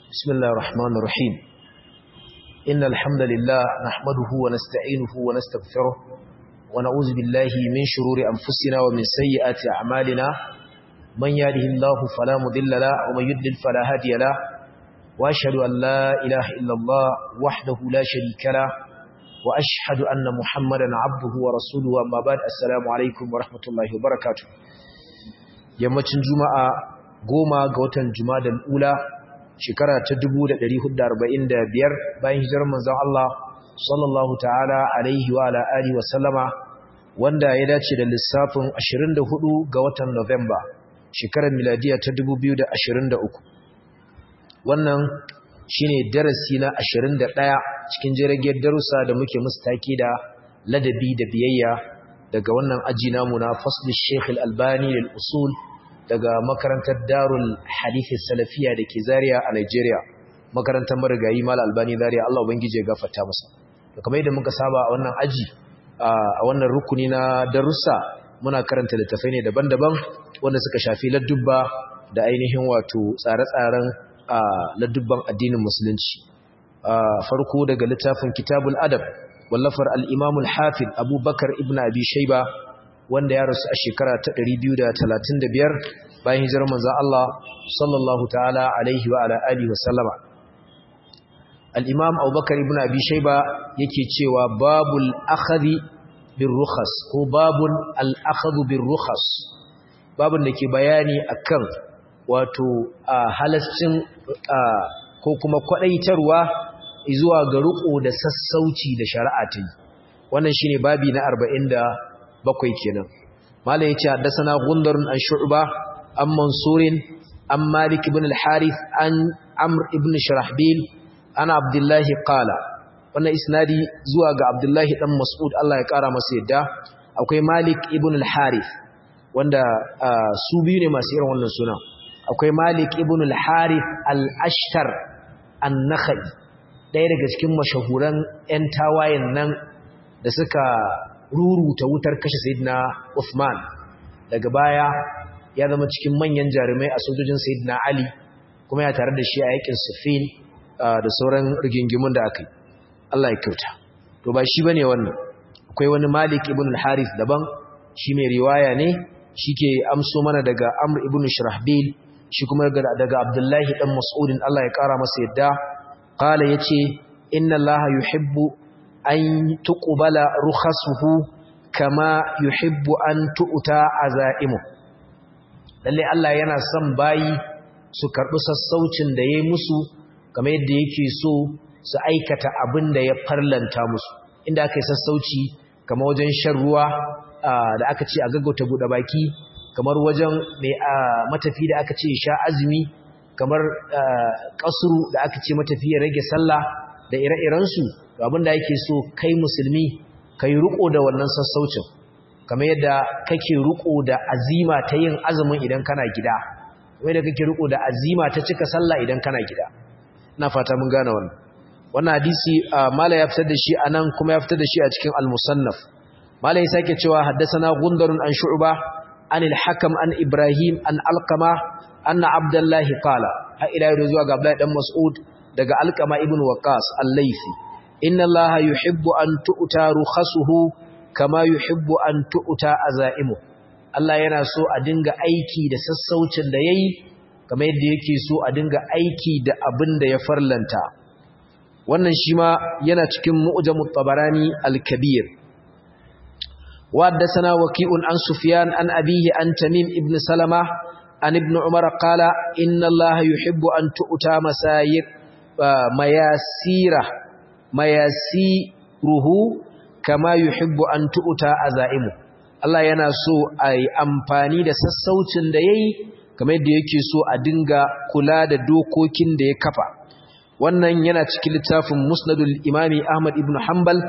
بسم الله الرحمن الرحيم إن الحمد لله نحمده ونستعينه ونستغفره ونعوذ بالله من شرور أنفسنا ومن سيئات أعمالنا من يهده الله فلا مضل له ومن يضلل فلا هادي له وأشهد أن لا إله إلا الله وحده لا شريك له وأشهد أن محمدا عبده ورسوله أما بعد السلام عليكم ورحمة الله وبركاته yammacin juma'a goma ga watan juma'a ula shekara ta 1445 bayan hijirar manzon Allah sallallahu ta'ala alaihi wa ala alihi wa sallama wanda ya dace da lissafin 24 ga watan November shekarar miladiya ta 2023 wannan shine darasi na 21 cikin jirgin darussa da muke mustaki da ladabi da biyayya daga wannan aji namu na fasli Sheikh Al-Albani lil usul daga makarantar Darul Hadith Salafiya da ke Zaria a Nigeria makarantar marigayi Mal Albani Zaria Allah ubangije ya gafarta masa to kamar yadda muka saba a wannan aji a wannan rukuni na darussa muna karanta littafai ne daban-daban wanda suka shafi ladubba da ainihin wato tsare-tsaren ladubban addinin musulunci farko daga littafin Kitabul Adab wallafar al-Imam al-Hafiz Abu Bakar ibn Abi Shayba wanda ya rasu a shekara ta 235 bayan hijirar manzon Allah sallallahu ta'ala alaihi wa ala alihi wa sallama al-Imam Abu Bakar ibn Abi Shayba yake cewa babul akhadhi bir rukhas ko babul al-akhadhu bir rukhas babun da ke bayani akan wato halascin ko kuma kwadaitarwa zuwa ga riko da sassauci da shari'a ta yi wannan shine babi na 47 kenan malai yace haddathana gundarun an shu'ba an mansurin an malik ibn al-harith an amr ibn shurahbil ana abdullahi qala wannan isnadi zuwa ga abdullahi dan mas'ud Allah ya kara masa yadda akwai malik ibn al-harith wanda su biyu ne masu irin wannan suna akwai malik ibn al-harith al-ashtar an-nakhai ɗaya daga cikin mashahuran 'yan tawayen nan da suka ruruta wutar kashe Sayyidina Uthman daga baya ya zama cikin manyan jarumai a sojojin Sayyidina Ali kuma ya tare da shi a yakin Siffin da sauran rigingimun da aka yi Allah ya kyauta to ba shi bane wannan akwai wani Malik ibn al-Harith daban shi mai riwaya ne shike amso mana daga Amr ibn Shurahbil shi kuma daga Abdullahi dan Mas'udin Allah ya kara masa yadda qala yace inna allaha yuhibbu an tuqbala rukhasuhu kama yuhibbu an tu'ta azaimu lalle Allah yana son bayi su karbi sassaucin da yayi musu kamar yadda yake so su aikata abin da ya farlanta musu inda aka yi sassauci kamar wajen shan ruwa da aka ce a gaggauta buɗe baki kamar wajen mai matafi da aka ce sha azumi kamar kasuru da aka ce matafi ya rage sallah da ire-irensu abin da yake so kai musulmi kai riko da wannan sassaucin kamar yadda kake riko da azima ta yin azumin idan kana gida kamar yadda kake riko da azima ta cika sallah idan kana gida ina fata mun gane wannan wannan hadisi mala ya fitar da shi anan kuma ya fitar da shi a cikin al-musannaf mala ya sake cewa haddathana gundarun an shu'ba an al-hakam an ibrahim an alqama anna abdullahi qala har ila yau zuwa ga abdullahi dan mas'ud daga alqama ibn waqas al-laythi inna allaha yuhibbu an tu'ta rukhasuhu kama yuhibbu an tu'ta azaimu Allah yana so a dinga aiki da sassaucin da yayi kamar yadda yake so a dinga aiki da abin da ya farlanta wannan shi ma yana cikin mu'jamut tabarani al-kabir wa haddathana waqi'un an sufyan an abihi an tamim ibn salama an ibn umar qala inna allaha yuhibbu an tu'ta masayir mayasira mayasiruhu kama yuhibbu an tu'ta azaimu Allah yana so ai amfani da sassaucin da yayi kamar yadda yake so a dinga kula da dokokin da ya kafa wannan yana cikin littafin musnadul imami ahmad ibn hanbal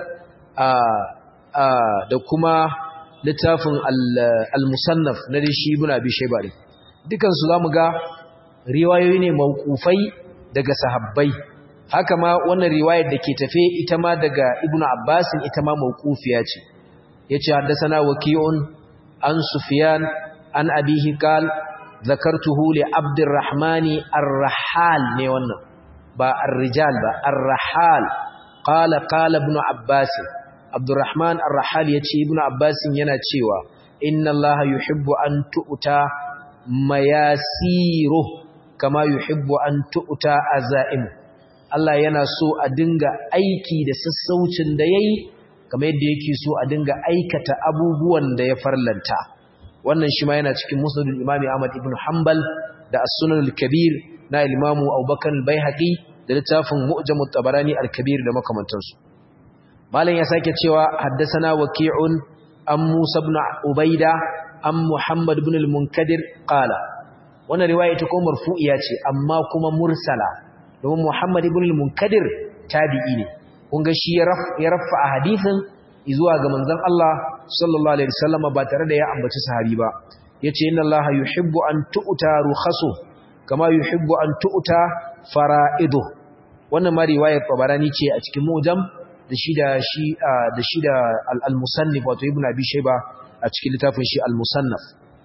da kuma littafin al-musannaf na shi ibn abi shayba ne dukan su zamu ga riwayoyi ne mauqufai daga sahabbai haka ma wannan riwayar da ke tafe ita ma daga ibn abbas ita ma mauqufiya ce yace haddathana waqi'un an sufyan an abihi qal zakartuhu li abdurrahmani ar-rahal ne wannan ba ar-rijal ba ar-rahal qala qala ibn abbas abdurrahman ar-rahal yace ibn abbas yana cewa inna allaha yuhibbu an tu'ta mayasiru kama yuhibbu an tu'ta azaim Allah yana so a dinga aiki da sassaucin da yayi kamar yadda yake so a dinga aikata abubuwan da ya farlanta wannan shi ma yana cikin musnadul imami Ahmad ibn Hanbal da as-sunan al-kabir na imamu Abubakar al-Baihaqi da littafin Mu'jam at-Tabarani al-Kabir da makamantansu malam ya sake cewa haddathana waqi'un an Musa ibn Ubaida an Muhammad ibn al-Munkadir qala wannan riwaya ta kuma marfu'iya ce amma kuma mursala domin Muhammad ibn al-Munkadir tabi'i ne kun ga shi ya rafa a hadisin zuwa ga manzon Allah sallallahu alaihi wasallam ba tare da ya ambaci sahabi ba yace inna Allah yuhibbu an tu'ta rukhasu kama yuhibbu an tu'ta fara'idu wannan ma riwayar Tabarani ce a cikin Mujam da shi da shi da shi da al-Musannif wato Ibn Abi Shayba a cikin littafin shi al-Musannaf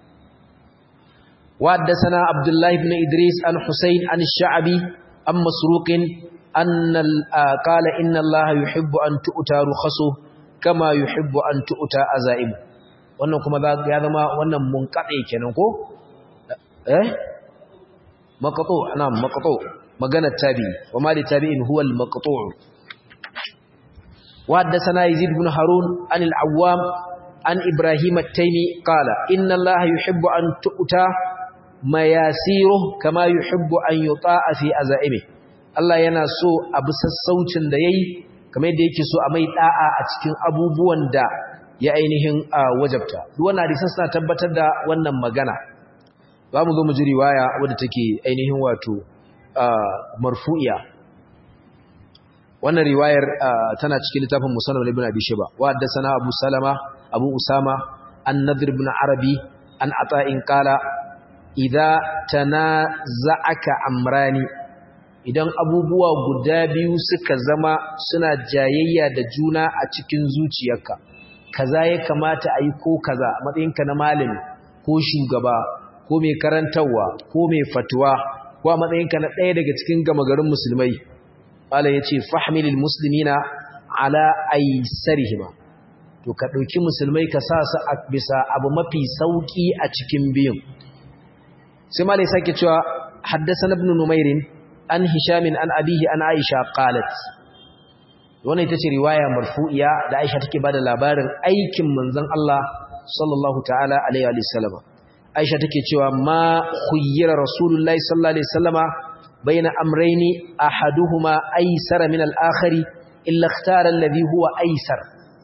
wa haddathana Abdullah ibn Idris an Husayn an Sha'bi an Masruq أن قال إن الله يحب أن تؤتى رخصه كما يحب أن تؤتى أزائمه wannan kuma ya zama wannan munqati kenan ko eh maqtu na'am maqtu magana tabi wa ma li tabi'in huwa al maqtu wa haddathana yazid ibn harun an al awwam an ibrahim at-taymi qala inna allaha yuhibbu an tu'ta mayasiruhu kama yuhibbu an yuta'a fi azaimihi Allah yana so abu sassaucin da yayi kamar yadda yake so a mai da'a a cikin abubuwan da ya ainihin wajabta duk wannan hadisan suna tabbatar da wannan magana za mu zo mu ji riwaya wadda take ainihin wato marfu'iya wannan riwayar tana cikin littafin musannad ibn abi shayba wa haddathana abu salama abu usama an-nadr ibn arabi an ata'in qala idza tanaza'aka amrani idan abubuwa guda biyu suka zama suna jayayya da juna a cikin zuciyarka kaza ya kamata a yi ko kaza matsayinka na malami ko shugaba ko mai karantarwa ko mai fatuwa ko a matsayinka na ɗaya daga cikin gama garin musulmai Allah ya ce fahimilil musulmina ala aisarihima to ka ɗauki musulmai ka sa su a bisa abu mafi sauƙi a cikin biyun sai malai sake cewa haddasa na ibn numairin an hishamin an abihi an aisha qalat wannan ita ce riwaya marfu'iya da aisha take bada labarin aikin manzon Allah sallallahu ta'ala alaihi wa sallama aisha take cewa ma khuyyira rasulullahi sallallahu alaihi wasallama baina amrayni ahaduhuma aysara min al-akhari illa ikhtara alladhi huwa aysar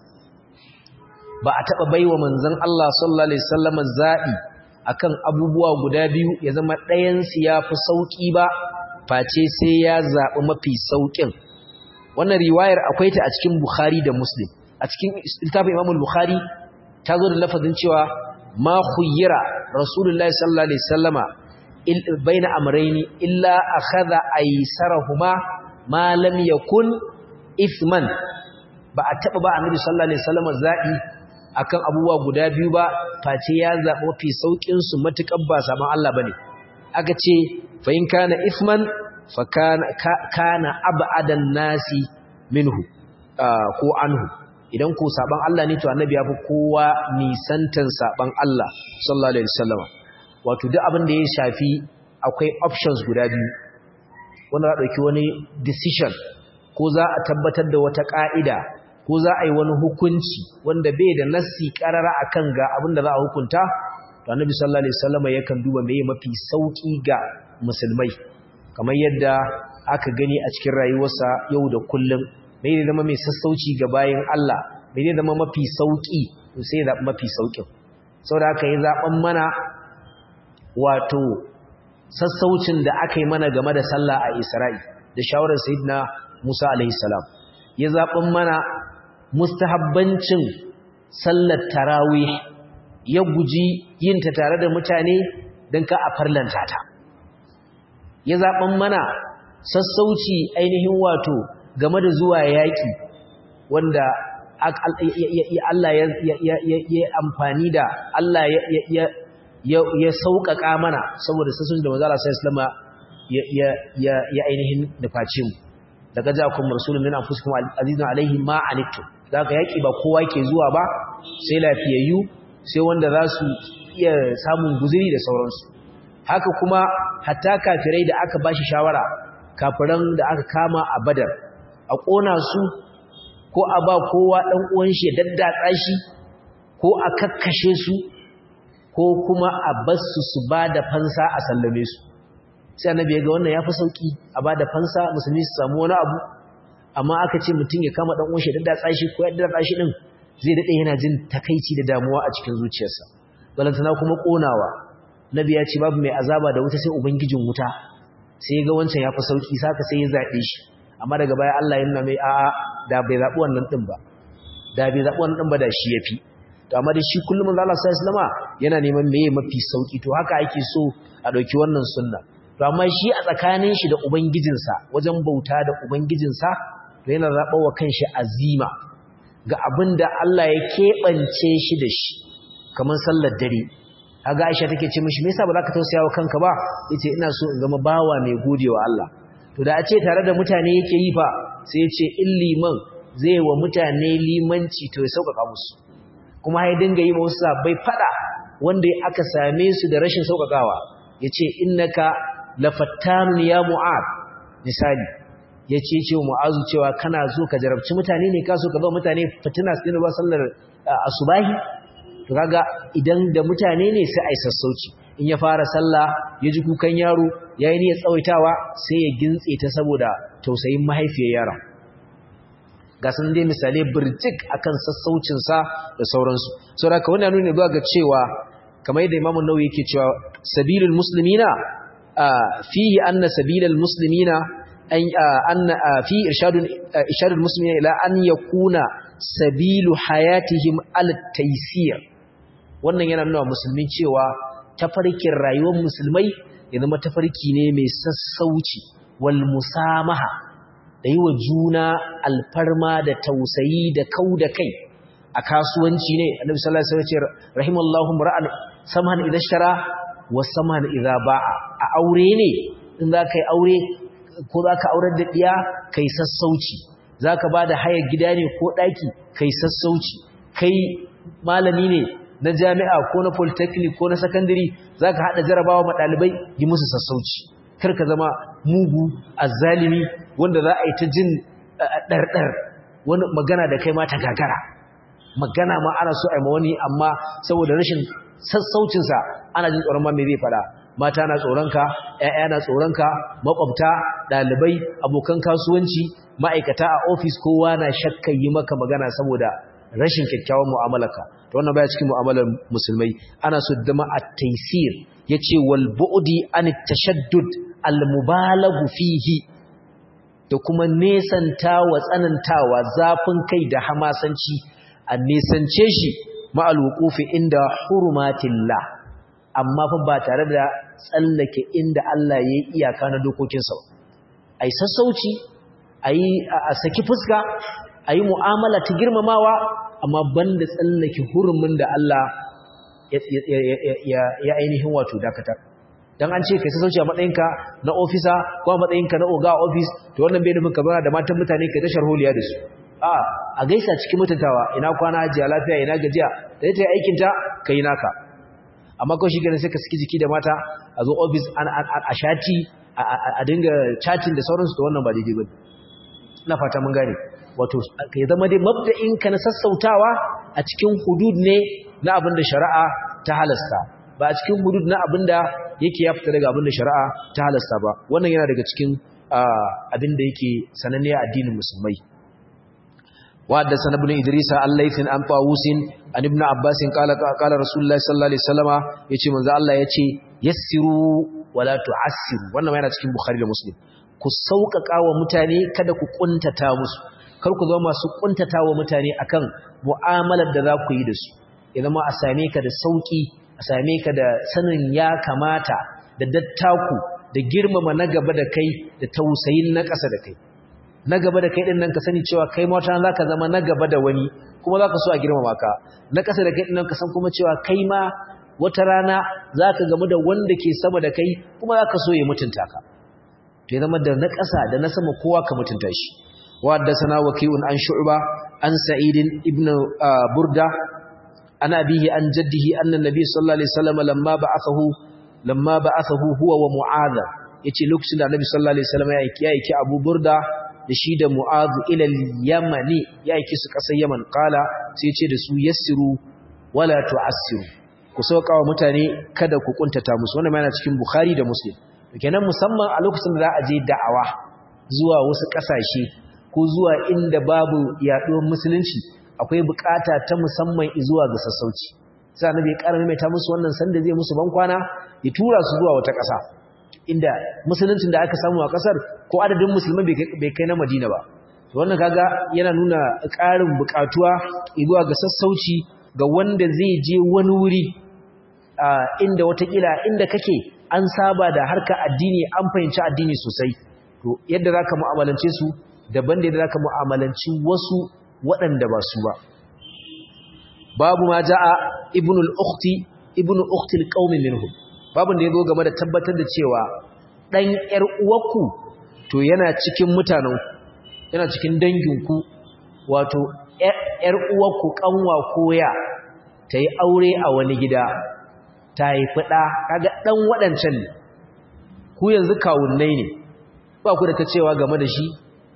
ba a taba baiwa manzon Allah sallallahu alaihi wasallama zabi akan abubuwa guda biyu ya zama ɗayan su yafi sauki ba face sai ya zaɓi mafi sauƙin wannan riwayar akwai ta a cikin Bukhari da Muslim a cikin littafin Imam Bukhari ta zo da lafazin cewa ma khuyyira Rasulullahi sallallahu alaihi wasallama baina amrayni illa akhadha aysarahuma ma lam yakun ithman ba a taba ba Annabi sallallahu alaihi wasallama zabi akan abubuwa guda biyu ba face ya zaɓi mafi sauƙin su matukan ba saman Allah bane aka ce fa in kana ithman fa kana ab'adan nasi minhu ko anhu idan ko saban Allah ne to annabi ya fi kowa nisantan saban Allah sallallahu alaihi wasallam wato duk abin da ya shafi akwai options guda biyu wanda za dauki wani decision ko za a tabbatar da wata ka'ida ko za a yi wani hukunci wanda bai da nassi karara akan ga abin da za a hukunta to annabi sallallahu alaihi wasallam yakan duba meye mafi sauki ga musulmai kamar yadda aka gani a cikin rayuwarsa yau da kullum mai ne zama mai sassauci ga bayan Allah mai ne zama mafi sauki to sai zaɓi mafi saukin saboda aka yi zaɓen mana wato sassaucin da aka yi mana game da sallah a Isra'i da shawarar Sayyidina Musa alaihi salam ya zaɓen mana mustahabbancin sallar tarawih ya guji yin ta tare da mutane don ka a farlanta ta ya zaɓen mana sassauci ainihin wato game da zuwa yaƙi wanda Allah ya amfani da Allah ya sauƙaƙa mana saboda sassun da mazala sai islama ya ainihin nufaci mu daga jakun rasulun min anfusikum azizun alaihi ma anittum zaka yaki ba kowa ke zuwa ba sai lafiyayyu sai wanda za su iya samun guzuri da sauransu haka kuma hatta kafirai da aka bashi shawara kafiran da aka kama a badar a kona su ko a ba kowa dan uwan shi ya daddatsa shi ko a kakkashe su ko kuma a basu su ba da fansa a sallame su sai annabi ya ga wannan yafi sauki a ba da fansa musulmi su samu wani abu amma aka ce mutum ya kama dan uwan shi daddatsa shi ko ya daddatsa shi din zai dade yana jin takaici da damuwa a cikin zuciyarsa balantana kuma konawa nabi ya ce babu mai azaba da wuta sai ubangijin wuta sai ya ga wancan yafi sauki saka sai ya zabe shi amma daga baya Allah ya nuna mai a'a da bai zabi wannan din ba da bai zabi wannan din ba da shi yafi to amma da shi kullum manzo Allah sallallahu alaihi wasallam yana neman meye mafi sauki to haka ake so a dauki wannan sunna to amma shi a tsakanin shi da ubangijinsa wajen bauta da ubangijinsa to yana zabawa kanshi azima ga abinda Allah ya kebance shi da shi kamar sallar dare kaga Aisha take ce mishi me yasa ba za ka tausaya wa kanka ba yace ina so in zama bawa mai godewa Allah to da a ce tare da mutane yake yi fa sai ya ce in liman zai wa mutane limanci to ya sauƙaƙa musu kuma ya dinga yi wasu sabai fada wanda aka same su da rashin sauƙaƙawa ya ce innaka lafattanun ya mu'ad misali ya ce ce wa mu'azu cewa kana zo ka jarabci mutane ne ka so ka zo mutane fitina su ba sallar asubahi to kaga idan da mutane ne sai ai sassauci in ya fara sallah ya ji kukan yaro yayi niyyar tsawaitawa sai ya gintse ta saboda tausayin mahaifiyar yaron ga sun dai misalai birjik akan sassaucinsa da sauransu saboda ka wannan nuna zuwa ga cewa kamar yadda Imam Nawawi yake cewa sabilul muslimina fihi anna sabilul muslimina an anna fi irshadun irshadul muslimina ila an yakuna sabilu hayatihim al-taysir wannan yana nuna musulmi cewa tafarkin rayuwar musulmai ya zama tafarki ne mai sassauci wal musamaha da yi wa juna alfarma da tausayi da kau da kai a kasuwanci ne annabi sallallahu alaihi wasallam ya ce rahimallahu ra'an samhan idza shara wa samhan idza ba'a a aure ne in za ka yi aure ko za ka aurar da diya kai sassauci za ka ba da hayar gida ne ko ɗaki kai sassauci kai malami ne na jami'a ko na polytechnic ko na secondary za ka haɗa jarabawa ma ɗalibai yi musu sassauci kar ka zama mugu azzalimi wanda za a yi ta jin ɗarɗar wani magana da kai ma ta gagara magana ma ana so a yi ma wani amma saboda rashin sassaucinsa ana jin tsoron ma me zai faɗa mata na tsoronka ‘ya'ya na tsoronka makwabta ɗalibai abokan kasuwanci ma'aikata a ofis kowa na shakkan yi maka magana saboda rashin kyakkyawan mu'amalarka to wannan baya cikin mu'amalar musulmai ana so dama at-taysir yace wal bu'di an tashaddud al-mubalaghu fihi da kuma nesantawa tsanantawa zafin kai da hamasanci a nesance shi ma'al wuqufi inda hurumatillah amma fa ba tare da tsallake inda Allah ya yi iyaka na dokokinsa ba ai sassauci ai a saki fuska ai mu'amala ta girmamawa amma banda tsallake hurumin da Allah ya ainihin wato dakatar dan an ce kai sassauci a matsayinka na ofisa ko a matsayinka na oga ofis to wannan bai nufin ka bana da matan mutane kai tashar holiya da su a a gaisa cikin mutuntawa ina kwana ajiya lafiya ina gajiya da ita aikin ta kai naka amma kawai shi ganin sai ka saki jiki da mata a zo ofis a shati a dinga chatting da sauransu to wannan ba daidai ba ina fata mun gane wato ya zama dai mabda'in ka na sassautawa a cikin hudud ne na abin da shari'a ta halasta ba a cikin hudud na abin da yake ya fita daga abin da shari'a ta halasta ba wannan yana daga cikin abin da yake sananne a addinin musulmai وحدثنا ابن إدريس عن ليث عن طاووس عن ابن عباس قال قال رسول الله صلى الله عليه وسلم يجي من ذا الله يجي يسروا ولا تعسروا wannan yana cikin Bukhari da Muslim ku sauƙaƙa wa mutane kada ku kuntata musu kar ku zama masu kuntata wa mutane akan mu'amalar da za ku yi da su ya zama a same ka da sauki a same ka da sanin ya kamata da dattaku da girmama na gaba da kai da tausayin na ƙasa da kai na gaba da kai din nan ka sani cewa kai ma wata za ka zama na gaba da wani kuma za ka so a girmama ka na ƙasa da kai din nan ka san kuma cewa kai ma wata rana za ka gamu da wanda ke sama da kai kuma za ka so ya mutunta ka to ya zama da na ƙasa da na sama kowa ka mutunta shi wa haddathana waqi'un an shu'ba an sa'id ibn burda an abihi an jaddihi anna nabiy sallallahu alaihi wasallam lamma ba'athahu lamma ba'athahu huwa wa mu'adh yace lokacin da annabi sallallahu alaihi wasallam ya aiki ya aiki abu burda da shi da mu'adh ila al-yamani ya aiki su ƙasar yaman qala sai ya ce da su yassiru wala tu'assiru ku sauka wa mutane kada ku kuntata musu wannan yana cikin Bukhari da Muslim kenan musamman a lokacin da za a je da'awa zuwa wasu kasashe ko zuwa inda babu yaduwar musulunci akwai bukata ta musamman zuwa ga sassauci sai annabi ya karame mai ta musu wannan sanda zai musu bankwana ya tura su zuwa wata kasa inda musuluncin da aka samu a kasar ko adadin musulman bai kai na Madina ba to wannan kaga yana nuna ƙarin bukatuwa zuwa ga sassauci ga wanda zai je wani wuri inda watakila inda kake an saba da harka addini an fahimci addini sosai to yadda zaka mu'amalance su daban da yadda zaka mu'amalanci wasu waɗanda ba su ba babu ma jaa ibnul ukhti ibnu ukhti alqaumi minhum babun da yazo game da tabbatar da cewa dan yar uwarku to yana cikin mutanen yana cikin danginku wato yar uwarku kanwa koya tayi aure a wani gida ta haifi ɗa kaga ɗan waɗancan ne ku yanzu kawunnai ne ba ku da ta cewa game da shi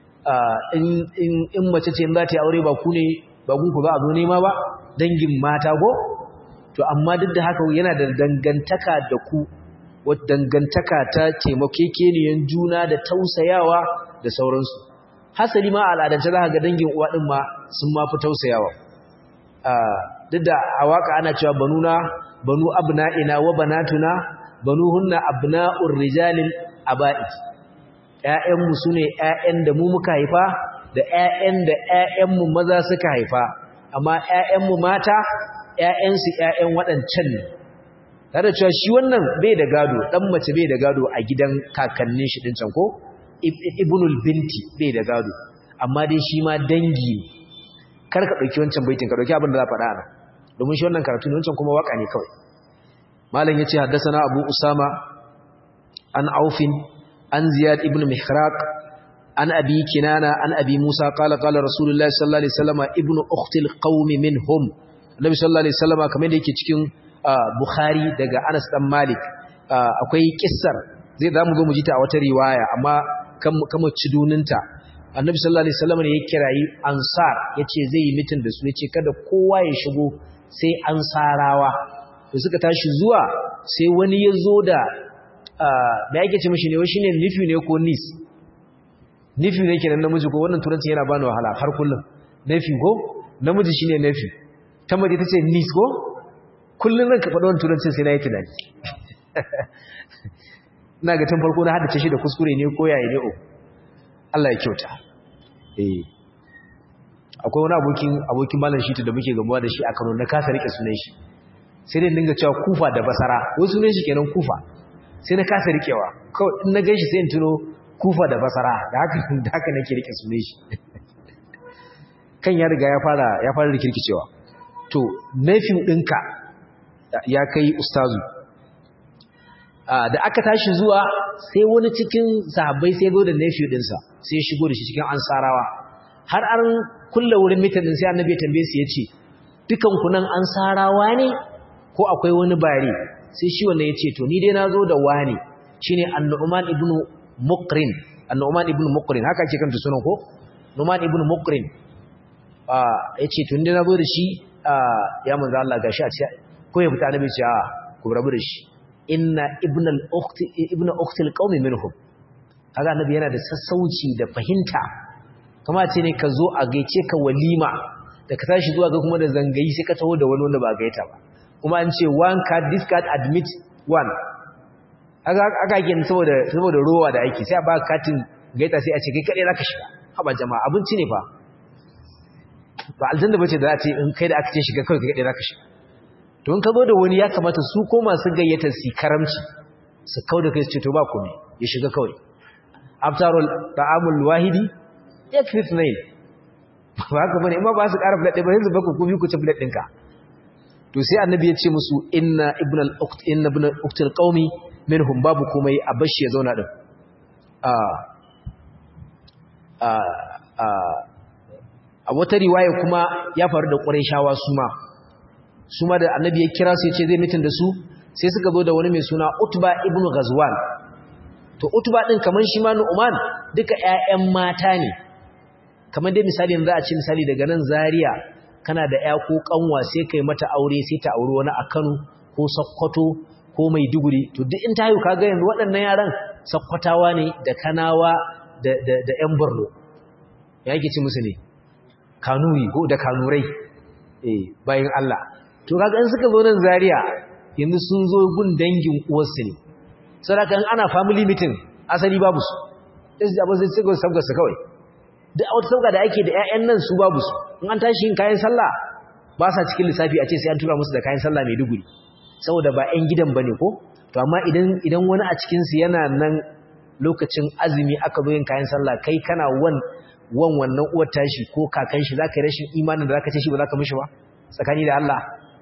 in mace ce za ta yi aure ba ku ne ba ku ba a zo nema ba dangin mata ko to amma duk da haka yana da dangantaka da ku wata dangantaka ta taimakekeniyan juna da tausayawa da sauransu hasali ma al'adance za ka ga dangin uwa ɗin ma sun ma fi tausayawa duk da a waka ana cewa banuna banu abna'ina wa banatuna banuhunna abna'ur rijalil aba'i ƴaƴanmu sune ƴaƴan da mu muka haifa da ƴaƴan da ƴaƴanmu maza suka haifa amma ƴaƴanmu mata ƴaƴansu ƴaƴan waɗancan ne tare cewa shi wannan bai da gado dan mace bai da gado a gidan kakannin shi din can ko ibnul binti bai da gado amma dai shi ma dangi ne kar ka dauki wancan baitin ka dauki abin da za faɗa ana domin shi wannan karatu ne wancan kuma waka ne kawai malam yace haddathana abu usama an aufin an ziyad ibn mihraq an abi kinana an abi musa qala qala rasulullahi sallallahu alaihi wasallam ibnu ukhti alqawm minhum annabi sallallahu alaihi wasallam kamar da yake cikin bukhari daga anas dan malik akwai kissar zai zamu zo mu ji ta a wata riwaya amma kama ciduninta annabi sallallahu alaihi wasallam ne ya kirayi ansar yace zai yi mitin da su yace kada kowa ya shigo sai ansarawa da suka tashi zuwa sai wani ya zo da me yake ce mishi ne wai shine nufi ne ko nis nufi ne kenan namiji ko wannan turanci yana bani wahala har kullum nufi ko namiji shine nufi ta mace tace nis ko kullum zan ka faɗa wannan turancin sai na yi tunani ina ga tun farko na haddace shi da kuskure ne ko yayi ne o Allah ya kyauta eh akwai wani abokin abokin malam shi da muke gamuwa da shi a Kano na kasa rike sunan shi sai dai dinga cewa Kufa da Basra wai sunan shi kenan Kufa sai na kasa rikewa kawai in na ganshi sai in tuno Kufa da Basra da haka da haka nake rike sunan shi kan ya riga ya fara ya fara rikirkicewa to nafin dinka ya kai ustazu da aka tashi zuwa sai wani cikin sahabbai sai zo da nephew dinsa sai ya shigo da shi cikin ansarawa har an kulle wurin mitin din sai annabi ya tambaye su yace dukan ku nan ansarawa ne ko akwai wani bare sai shi wannan yace to ni dai nazo da wani shine an-nu'man ibn muqrin an-nu'man ibn muqrin haka ake kanta sunan ko nu'man ibn muqrin ah yace to ni dai nazo da shi ya manzo Allah gashi a ce ko ya fita annabi ce a ku rabu da shi inna ibn al-ukhti ibn ukhti al-qaumi minhum kaga annabi yana da sassauci da fahimta kama ce ne ka zo a gaice ka walima da ka tashi zuwa ga kuma da zangayi sai ka taho da wani wanda ba gaita ba kuma an ce one card this card admit one aka aka yin saboda saboda rowa da aiki sai a ba katin gaita sai a ce kai kadai zaka shiga haba jama'a abinci ne fa ba aljanna bace da za ta in kai da aka ce shiga kai kai kadai zaka shiga to in ka zo da wani ya kamata su ko masu gayyata su karamci su kauda kai su ce to ba komai ya shiga kawai after all ta'amul wahidi yakfi ithnain ba haka bane amma ba su ƙara plate ba yanzu baka ku bi ku ci plate ɗinka to sai annabi ya ce musu inna ibn al-uqt inna ibn al-uqt al-qaumi minhum babu komai a bashi ya zauna din a wata riwaya kuma ya faru da ƙurayshawa su ma su ma da annabi ya kira su ya ce zai mitin da su sai suka zo da wani mai suna utba ibn ghazwan to utba din kamar shi ma nu'man duka ƴaƴan mata ne kamar dai misali za a ce misali daga nan zaria kana da ƴa ko kanwa sai kai mata aure sai ta auri wani a Kano ko Sokoto ko Maiduguri to duk in ta haihu kaga yanzu waɗannan yaran Sokotawa ne da Kanawa da da da ƴan Borno ya yake ci musu ne Kanuri ko da Kanurai eh bayan Allah to kaga in suka zo nan Zaria yanzu sun zo gun dangin uwarsu ne saboda ana family meeting asali babu su sai su abin sai su sabga su kawai duk wata sabga da ake da ƴaƴan nan su babu su in an tashi yin kayan sallah ba sa cikin lissafi a ce sai an tura musu da kayan sallah mai duguri saboda ba ƴan gidan bane ko to amma idan idan wani a cikin su yana nan lokacin azumi aka zo yin kayan sallah kai kana wan wan wannan uwar tashi ko kakan shi zaka yi rashin imanin da zaka ce shi ba zaka mishi ba tsakani da Allah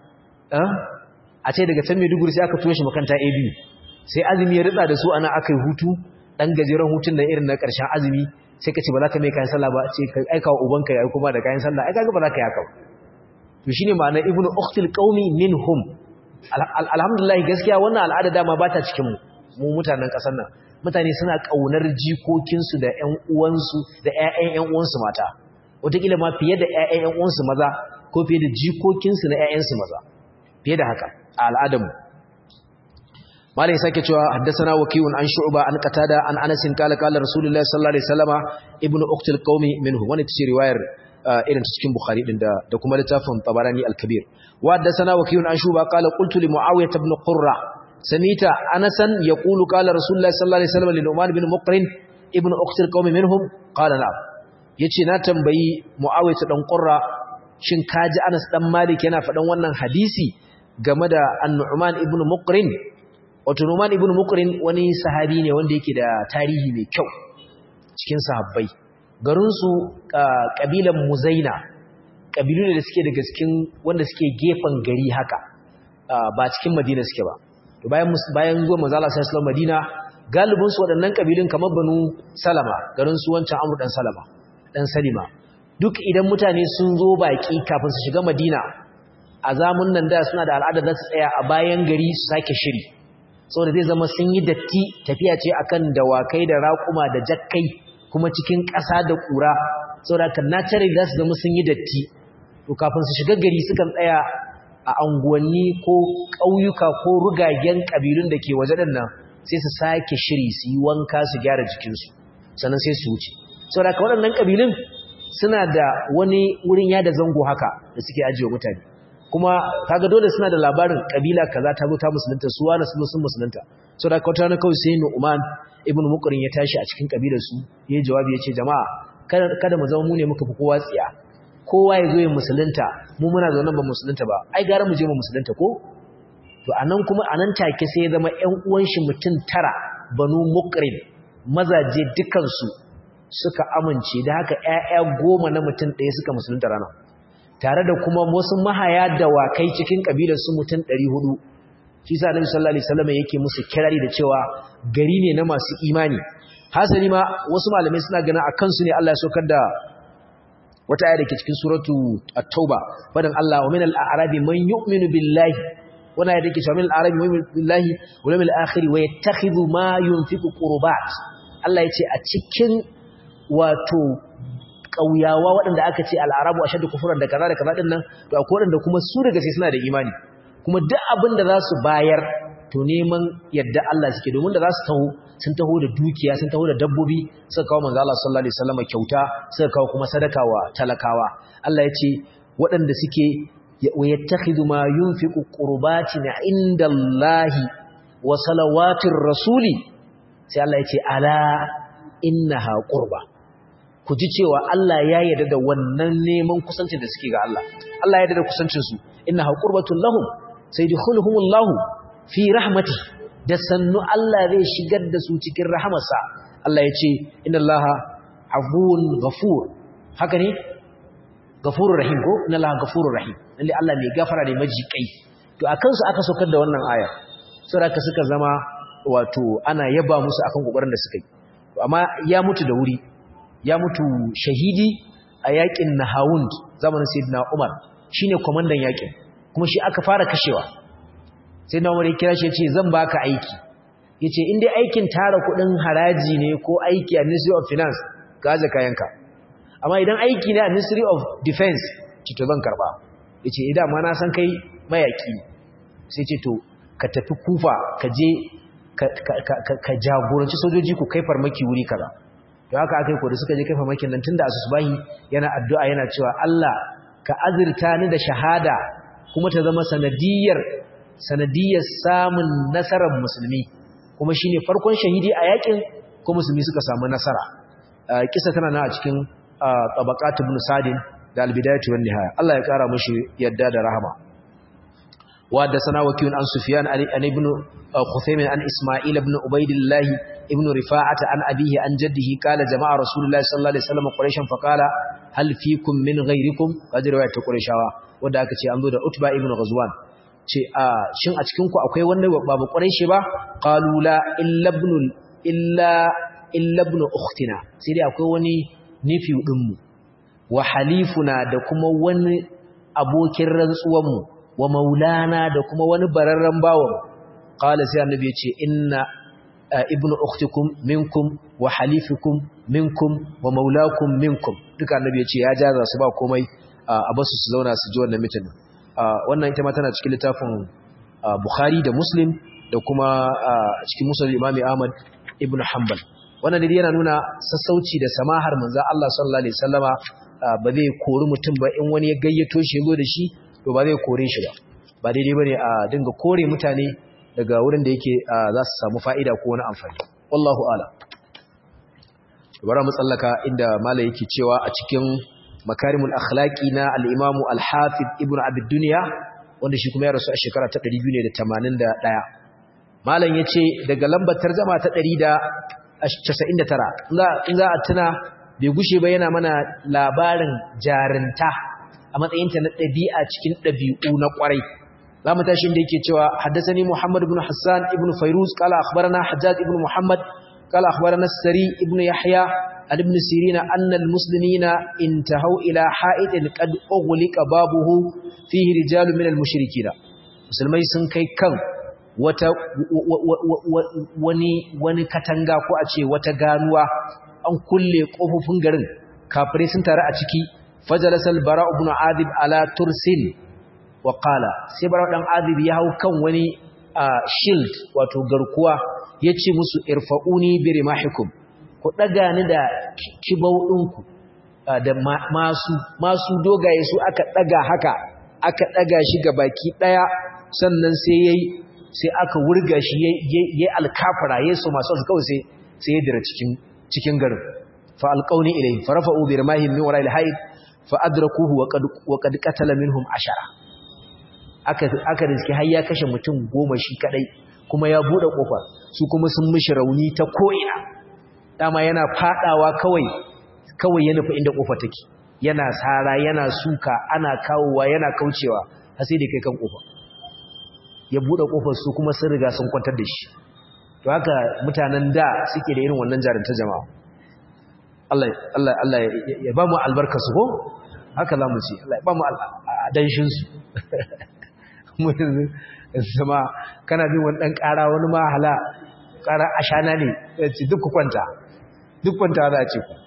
a ce daga can Maiduguri sai aka tura shi makanta AB sai azumi ya ritsa da su ana akai hutu dan gajeren hutun da irin na ƙarshen azumi sai ka ce ba za ka mai kayan sallah ba ce ka aika wa ubanka ya kuma da kayan sallah ai kaga ba za ka yi haka to shine ma'ana ibnu ukhtil qaumi minhum alhamdulillah gaskiya wannan al'ada dama ba ta cikin mu mu mutanen ƙasar nan mutane suna kaunar jikokinsu da ƴan uwansu da ƴaƴan ƴan uwansu mata wataƙila ma fiye da ƴaƴan ƴan uwansu maza ko fiye da jikokinsu na ƴaƴansu maza fiye da haka a al'adarmu malai sake cewa haddathana wakiun an shu'ba an qatada an anas qala qala rasulullahi sallallahu alaihi wasallama ibnu uqtil qaumi minhu wani tace riwayar irin cikin bukhari din da da kuma littafin tabarani al-kabir wa haddathana wakiun an shu'ba qala qultu li muawiyah ibn qurra samita anasan yaqulu qala rasulullahi sallallahu alaihi wasallam li nu'man ibn muqrin ibnu uqtil qaumi minhum qala na'am yace na tambayi muawiyah dan qurra shin kaji anas dan malik yana faɗan wannan hadisi game da annu'man ibn muqrin wato nu'man ibn muqrin wani sahabi ne wanda yake da tarihi mai kyau cikin sahabbai garin su kabilan muzaina kabilu ne da suke daga cikin wanda suke gefen gari haka ba cikin madina suke ba to bayan bayan zuwa manzo Allah sallallahu alaihi madina galibin su waɗannan kabilun kamar banu salama garin su wancan amru dan salama dan salima duk idan mutane sun zo baki kafin su shiga madina a zamun nan da suna da al'ada za su tsaya a bayan gari su sake shiri saboda zai zama sun yi datti tafiya ce akan dawakai da raƙuma da jakkai kuma cikin ƙasa da ƙura saboda kan naturally za su zama sun yi datti to kafin su shiga gari sukan tsaya a anguwanni ko ƙauyuka ko rugagen ƙabilun da ke waje nan sai su sake shiri su yi wanka su gyara jikinsu sannan sai su wuce saboda ka waɗannan ƙabilun suna da wani wurin yada zango haka da suke ajiye mutane kuma kaga dole suna da labarin kabila kaza ta zo ta musulunta su wani sun sun musulunta so da kwata na kawai sai Nu'man ibn Muqrin ya tashi a cikin kabilar su yayi jawabi yace jama'a kada kada mu zama mu ne muka fi kowa tsiya kowa ya zo ya musulunta mu muna zaune ba musulunta ba ai gara mu je mu musulunta ko to anan kuma anan take sai ya zama ƴan uwan shi mutum tara banu Muqrin mazaje dukan su suka amince da haka ƴaƴa goma na mutum ɗaya suka musulunta ranar tare da kuma wasu mahaya dawakai cikin kabilar su mutum 400 shi sa Annabi sallallahu alaihi wasallam yake musu kirari da cewa gari ne na masu imani hasali ma wasu malamai suna ganin akan su ne Allah ya saukar da wata aya dake cikin suratu at-tauba fadan Allah wa min al-a'rabi man yu'minu billahi wannan aya dake cewa min al-a'rabi man yu'minu billahi wal yawmil akhir wa yattakhidhu ma yunfiqu qurbat Allah yace a cikin wato ƙauyawa waɗanda aka ce al'arabu a shaɗa kufuran da kaza da kaza ɗin nan to akwai waɗanda kuma su daga sai suna da imani kuma duk abin da za su bayar to neman yadda Allah suke domin da za su taho sun taho da dukiya sun taho da dabbobi suka kawo manzo Allah sallallahu alaihi wasallam kyauta suka kawo kuma sadaka wa talakawa Allah ya ce waɗanda suke wa yattakhidhu ma yunfiqu qurbatin indallahi wa salawatir rasuli sai Allah ya ce ala innaha qurba ku ji cewa Allah ya yarda da wannan neman kusancin da suke ga Allah Allah ya yarda da kusancin su inna qurbatul lahum sayadkhuluhumullahu fi rahmati da sannu Allah zai shigar da su cikin rahamarsa Allah ya ce inna Allaha afuwun ghafur haka ne ghafurur rahim ko inna Allaha ghafurur rahim lalle Allah mai gafara ne majikai to akan su aka saukar da wannan aya saboda suka zama wato ana yaba musu akan kokarin da suka yi amma ya mutu da wuri ya mutu shahidi a yakin Nahawund zamanin Sayyidina Umar shine komandan yakin kuma shi aka fara kashewa Sayyidina Umar ya kira shi ya ce zan baka aiki yace in dai aikin tara kudin haraji ne ko aiki a Ministry of Finance gaza kayanka amma idan aiki ne a Ministry of Defense ce to zan karba yace idan ma na san kai mayaki sai ce to ka tafi Kufa ka je ka jagoranci sojoji ku kai farmaki wuri kaza to haka akai ko da suka je kai farmakin nan tunda asubahi yana addu'a yana cewa Allah ka azurta ni da shahada kuma ta zama sanadiyar sanadiyar samun nasarar musulmi kuma shine farkon shahidi a yakin ko musulmi suka samu nasara kisa tana nan a cikin tabaqat ibn sadin da albidayatu wan nihaya Allah ya kara mushi yadda da rahama wa da sana wakiyun an sufyan an ibn khuthaymin an isma'il ibn ubaydillah ibn rifa'ata an abihi an jaddihi qala jama'a rasulullahi sallallahu alaihi wasallam quraishan fa qala hal fikum min ghayrikum kaji riwayat qurayshawa wanda aka ce an zo da utba ibn ghazwan ce a shin a cikin ku akwai wanda ba mu quraishi ba qalu la illa ibn illa illa ibn ukhtina sai dai akwai wani nifi din mu wa halifuna da kuma wani abokin rantsuwan mu wa maulana da kuma wani bararran bawon qala sai annabi ya ce inna ibnu ukhtikum minkum wa halifukum minkum wa maulakum minkum duka annabi ya ce ya jaza su ba komai a basu su zauna su ji wannan mitin wannan ita ma tana cikin littafin Bukhari da Muslim da kuma cikin Musnad Imam Ahmad ibn Hanbal wannan dai yana nuna sassauci da samahar manzon Allah sallallahu alaihi wasallama ba zai kori mutum ba in wani ya gayyato shi yazo da shi to ba zai kore shi ba ba daidai bane a dinga kore mutane daga wurin da yake za su samu fa'ida ko wani amfani wallahu a'lam bara mu tsallaka inda malai yake cewa a cikin makarimul akhlaqi na al-imam al-hafiz ibn abd dunya wanda shi kuma ya rasu a shekara ta 281 malam yace daga lambar tarjuma ta 199 in za a tuna bai gushe ba yana mana labarin jarinta a matsayinta na ɗabi'a cikin ɗabi'u na ƙwarai za mu tashi inda yake cewa haddasani muhammad ibn hassan ibn fairuz kala akhbarana hajjaj ibn muhammad kala akhbarana sari ibn yahya an ibn sirina anna almuslimina intahu ila ha'idin qad ughliqa babuhu fihi rijalun min almushrikina musulmai sun kai kan wata wani wani katanga ko a ce wata ganuwa an kulle kofofin garin kafirai sun taru a ciki fajalasal bara ibn adib ala tursin wa qala sai bara dan adib ya hau kan wani shield wato garkuwa yace musu irfa'uni bi rimahikum ku daga ni da kibau dinku da masu masu dogaye su aka daga haka aka daga shi ga baki daya sannan sai yayi sai aka wurga shi yayi alkafara yayi su masu kawai sai sai ya dira cikin cikin garin fa alqauni ilayhi farafa'u bi rimahim min wara'il hayd fa adrakuhu wa qad wa qad qatala minhum ashara aka aka riski har ya kashe mutum goma shi kadai kuma ya bude kofa su kuma sun mishi rauni ta ko'ina dama yana fadawa kawai kawai ya nufi inda kofa take yana sara yana suka ana kawowa yana kaucewa har sai da kai kan kofa ya bude kofar su kuma sun riga sun kwantar da shi to haka mutanen da suke da irin wannan jarinta jama'a Allah Allah Allah ya ba mu albarka su ko haka zamu ce Allah ya ba mu danshin su mu zama kana bin wani dan ƙara wani ma hala ƙara ashana ne ce duk kwanta duk kwanta za a ce ku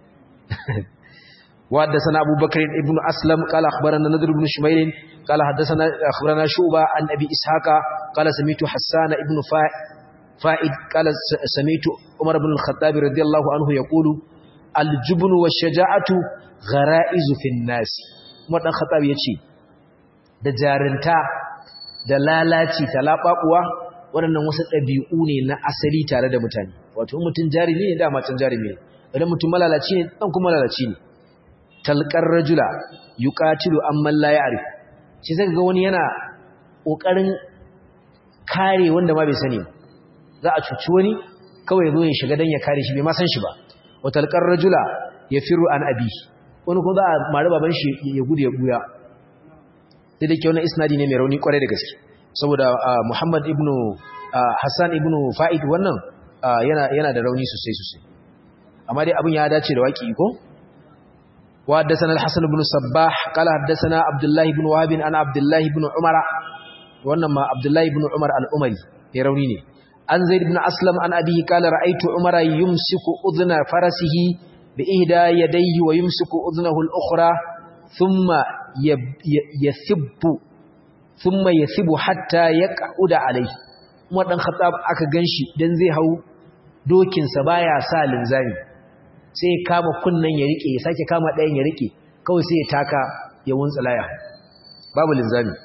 وحدثنا أبو بكر ابن أسلم قال أخبرنا نذر بن شميل قال حدثنا أخبرنا شعبة عن أبي إسحاق قال سميت حسان ابن فائد قال سميت عمر بن الخطاب رضي الله عنه يقول الجبن والشجاعة غرائز في الناس عمر بن الخطاب يقول da jarinta da lalaci talabakuwa waɗannan wasu ɗabi'u ne na asali tare da mutane wato mutum jarumi ne da matan jarumi ne idan mutum malalaci ne dan kuma malalaci ne talqar rajula yuqatilu amman la ya'rif shi zaka ga wani yana kokarin kare wanda ma bai sani za a cuci wani kawai zo ya shiga dan ya kare shi bai ma san shi ba wa talqar rajula yafiru an abi wani ko za a mari baban shi ya gudu ya buya sai da ke wannan isnadi ne mai rauni kwarai da gaske saboda Muhammad ibn Hassan ibn Fa'id wannan yana yana da rauni sosai sosai amma dai abin ya dace da waki ko wa haddathana al-hasan ibn sabbah qala haddathana abdullah ibn wahab an abdullah ibn umara wannan ma abdullah ibn umar al-umari ya rauni ne an zaid ibn aslam an abihi qala ra'aytu umara yumsiku udhna farasihi bi ihda yadayhi wa yumsiku udhnahu al-ukhra thumma yathibbu thumma yathibu hatta yaq'uda alayhi Umar dan Khattab aka ganshi dan zai hau dokin sa baya sa linzami sai ya kama kunnan ya rike ya sake kama ɗayan ya rike kawai sai ya taka ya wuntsulaya babu linzami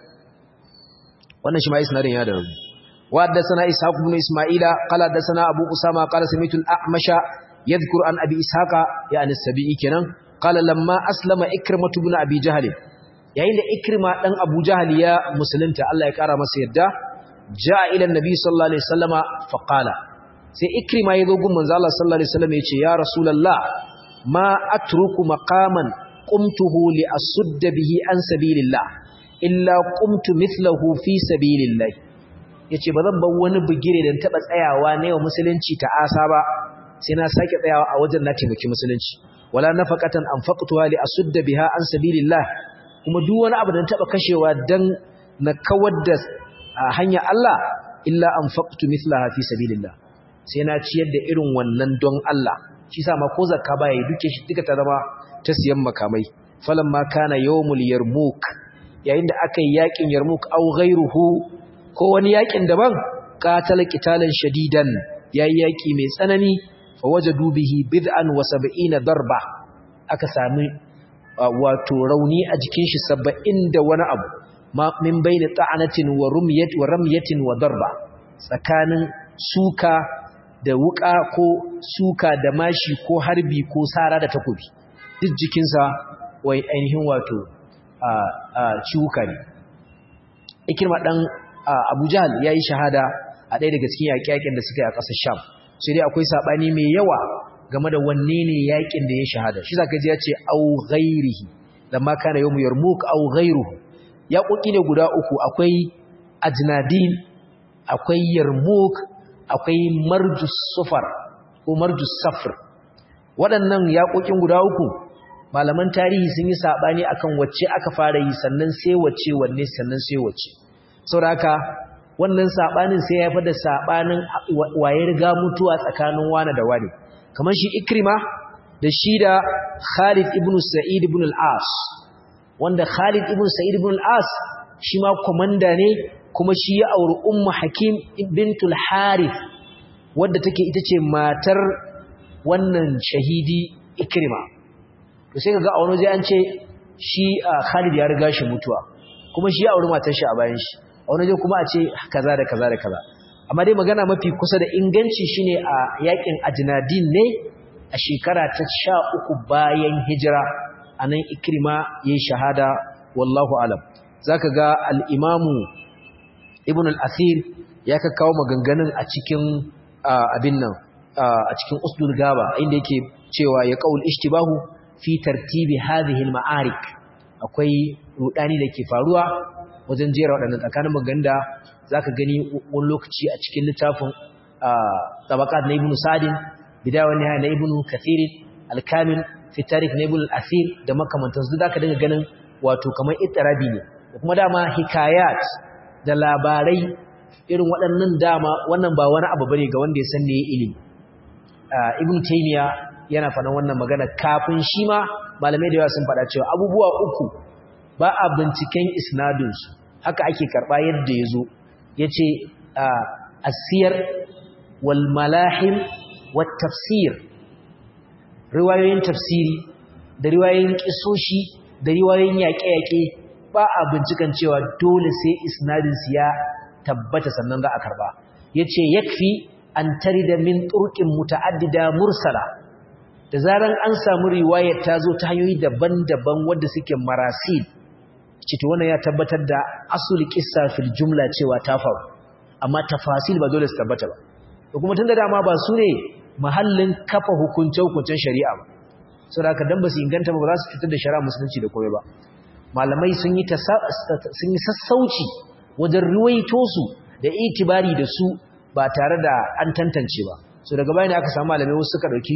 wannan shi ma isnadin ya da rauni wa haddathana ishaq ibn isma'ila qala haddathana abu usama qala sami'tu al-a'masha yadhkur an abi ishaqa yani as-sabi'i kenan qala lamma aslama ikrimatu ibn abi jahl yayin da ikrima dan abu jahl ya musulunta Allah ya kara masa yadda jaa ila annabi sallallahu alaihi wasallama fa qala sai ikrima yazo gun manzo Allah sallallahu alaihi wasallam yace ya rasulullah ma atruku maqaman qumtuhu li asudda bihi an sabilillah illa qumtu mithlahu fi sabilillah yace bazan bar wani bugire da taba tsayawa ne wa musulunci ta asa ba sai na sake tsayawa a wajen na taimaki musulunci wala nafaqatan anfaqtuha li asudda biha an sabilillah kuma duk wani abu da taba kashewa dan na kawar da hanya Allah illa anfaqtu mithlaha fi sabilillah sai na ciyar da irin wannan don Allah shi sa ma ko zakka ba yayi duke shi duka ta zama ta siyan makamai falamma kana yawmul yarmuk yayin da aka yi yakin yarmuk aw ghayruhu ko wani yakin daban qatala qitalan shadidan yayi yaki mai tsanani fawajadu bihi bid'an wa sab'ina darba aka sami wato rauni a jikin shi 70 da wani abu ma min bayni ta'anatin wa rumyat wa ramyatin wa darba tsakanin suka da wuka ko suka da mashi ko harbi ko sara da takobi duk jikinsa wai ainihin wato a a ciwuka ne ikirma dan Abu Jahl yayi shahada a ɗaya daga cikin yaƙe-yaƙen da suka yi a ƙasar Sham sai dai akwai sabani mai yawa game da wanne ne yakin da ya shahada shi zaka ji ya ce au ghairihi lamma kana yawmu yarmuk au ghairuhu yaƙoƙi ne guda uku akwai ajnadin akwai yarmuk akwai marjus sufar ko marjus safr waɗannan yaƙoƙin guda uku malaman tarihi sun yi sabani akan wacce aka fara yi sannan sai wacce wanne sannan sai wacce saboda haka wannan sabanin sai ya haifar da sabanin waye riga mutuwa tsakanin wani da wani kamar shi ikrima da shi da Khalid ibn Sa'id ibn al-As wanda Khalid ibn Sa'id ibn al-As shi ma komanda ne kuma shi ya auri Ummu Hakim bintul Harith wadda take ita ce matar wannan shahidi ikrima to sai kaga a wani waje an ce shi Khalid ya riga shi mutuwa kuma shi ya auri matar shi a bayan shi a wani kuma a ce kaza da kaza da kaza amma dai magana mafi kusa da inganci shine a yakin ajnadin ne a shekara ta sha uku bayan hijira anan ikrima yayi shahada wallahu alam zaka ga al-imamu ibn al-athir ya kakkawo maganganun a cikin abin nan a cikin usdul gaba inda yake cewa ya qaul ishtibahu fi tartibi hadhihi al-ma'arik akwai rudani da ke faruwa wajen jera waɗannan tsakanin maganda za ka gani wani lokaci a cikin littafin tabakat na ibn sadin bidawa ne na ibn kathirin alkamin fitarik na ibn al'asir da makamantansu za ka dinga ganin wato kamar itarabi ne da kuma dama hikayat da labarai irin waɗannan dama wannan ba wani abu bane ga wanda ya san ne ilimi ibn taymiya yana faɗan wannan magana kafin shi ma malamai da yawa sun faɗa cewa abubuwa uku ba a binciken isnadinsu haka ake karɓa yadda ya zo ya ce asiyar wal malahim wat tafsir riwayoyin tafsiri da riwayoyin kisoshi da riwayoyin yaƙe-yaƙe ba a binciken cewa dole sai isnadinsu ya tabbata sannan za a karɓa ya ce yakfi an tari da min turkin muta'addida mursala da zaran an samu riwayar ta zo ta hanyoyi daban-daban wadda suke marasil cito wannan ya tabbatar da asul kissa fil jumla cewa ta faru amma tafasil ba dole su tabbata ba to kuma tunda dama ba su ne mahallin kafa hukunce hukuncen shari'a ba saboda haka dan ba su inganta ba ba za su fitar da shari'a musulunci da komai ba malamai sun yi sun yi sassauci wajen ruwaito su da itibari da su ba tare da an tantance ba so daga bayan aka samu malamai wasu suka dauki